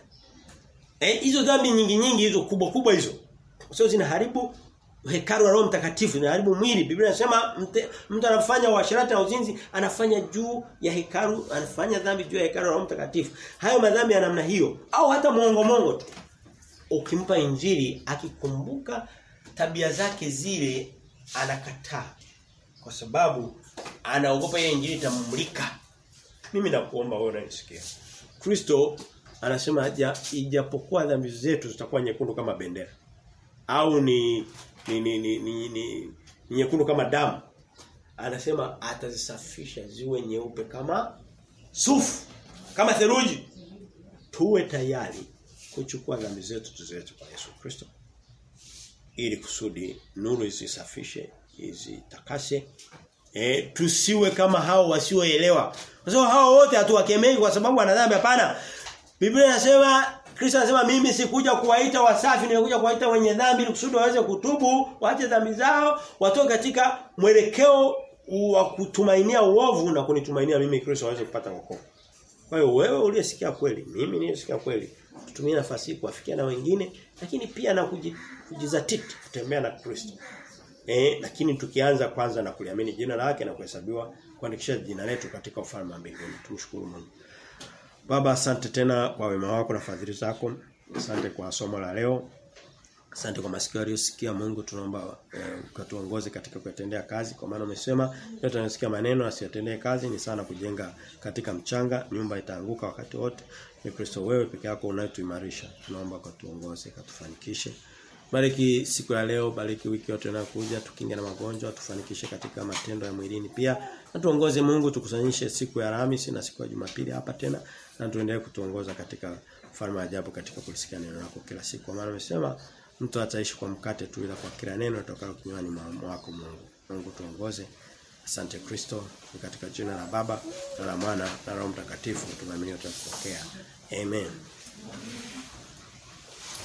Eh hizo dhambi nyingi nyingi hizo kubwa kubwa hizo. Sio zinaharibu hekalu la Roho Mtakatifu, zinaharibu mwili. Biblia inasema mtu anafanya uasherati na uzinzi, anafanya juu ya hekalu, anafanya dhambi juu ya hekalu la Roho Mtakatifu. Hayo madhambi ya namna hiyo au hata muongo mongo tu. Ukimpa injili akikumbuka tabia zake zile anakataa kwa sababu anaogopa ile injili itamumlika. Mimi nakuomba wewe unanisikia. Kristo anasema haja ijapokuwa dhambi zetu zitakuwa nyekundu kama bendera au ni ni ni ni, ni, ni, ni nyekundu kama damu. Anasema atazisafisha ziwe nyeupe kama sufu, kama theluji. Tuwe tayari kuchukua dhambi zetu tuziweke kwa Yesu Kristo. Ili kusudi nuru isisafishe, izitakase. E, tusiwe kama hao wasioelewa. Kwa sababu hao wote hatuwakemei kwa sababu wana dhambi hapana. Biblia inasema Kristo anasema mimi sikuja kuwaita wasafi nimekuja kuwaita wenye dhambi ili kusudi waweze kutubu, waache dhambi zao, watoke katika mwelekeo wa kutumainia uovu na kunitumainia mimi Kristo waweze kupata wokovu. Kwa hiyo wewe uliyesikia kweli, mimi nilisikia kweli, tutumie nafasi hii kuwafikia na wengine, lakini pia na kujizatiti kutembea na Kristo. Eh, lakini tukianza kwanza na kuliamini jina lake na kuhesabiwa kuandikisha jina letu katika ufalme wa mbinguni. Tumshukuru Mungu. Baba asante tena kwa wema wako na fadhili zako. Asante kwa somo la leo. Asante kwa masikio aliyosikia Mungu tunaomba eh, ukatuongoze katika kutendea kazi kwa maana umesema yote anasikia maneno asiyatendee kazi ni sana kujenga katika mchanga nyumba itaanguka wakati wote ni Kristo wewe peke yako unayetuimarisha tunaomba ukatuongoze katufanikishe Bariki siku ya leo, bariki wiki yote inayokuja, tukinge na magonjwa, tufanikishe katika matendo ya mwilini pia. Na tuongoze Mungu tukusanyishe siku ya Alhamisi na siku ya Jumapili hapa tena na tuendelee kutuongoza katika ufalme wa ajabu katika kulisikia neno lako kila siku. Kwa maana umesema mtu ataishi kwa mkate tu ila kwa kila neno litokalo kinywani mwako Mungu. Mungu tuongoze. Asante Kristo, ni katika jina la Baba na la Mwana na la Roho Mtakatifu tunaamini tutapokea. Amen.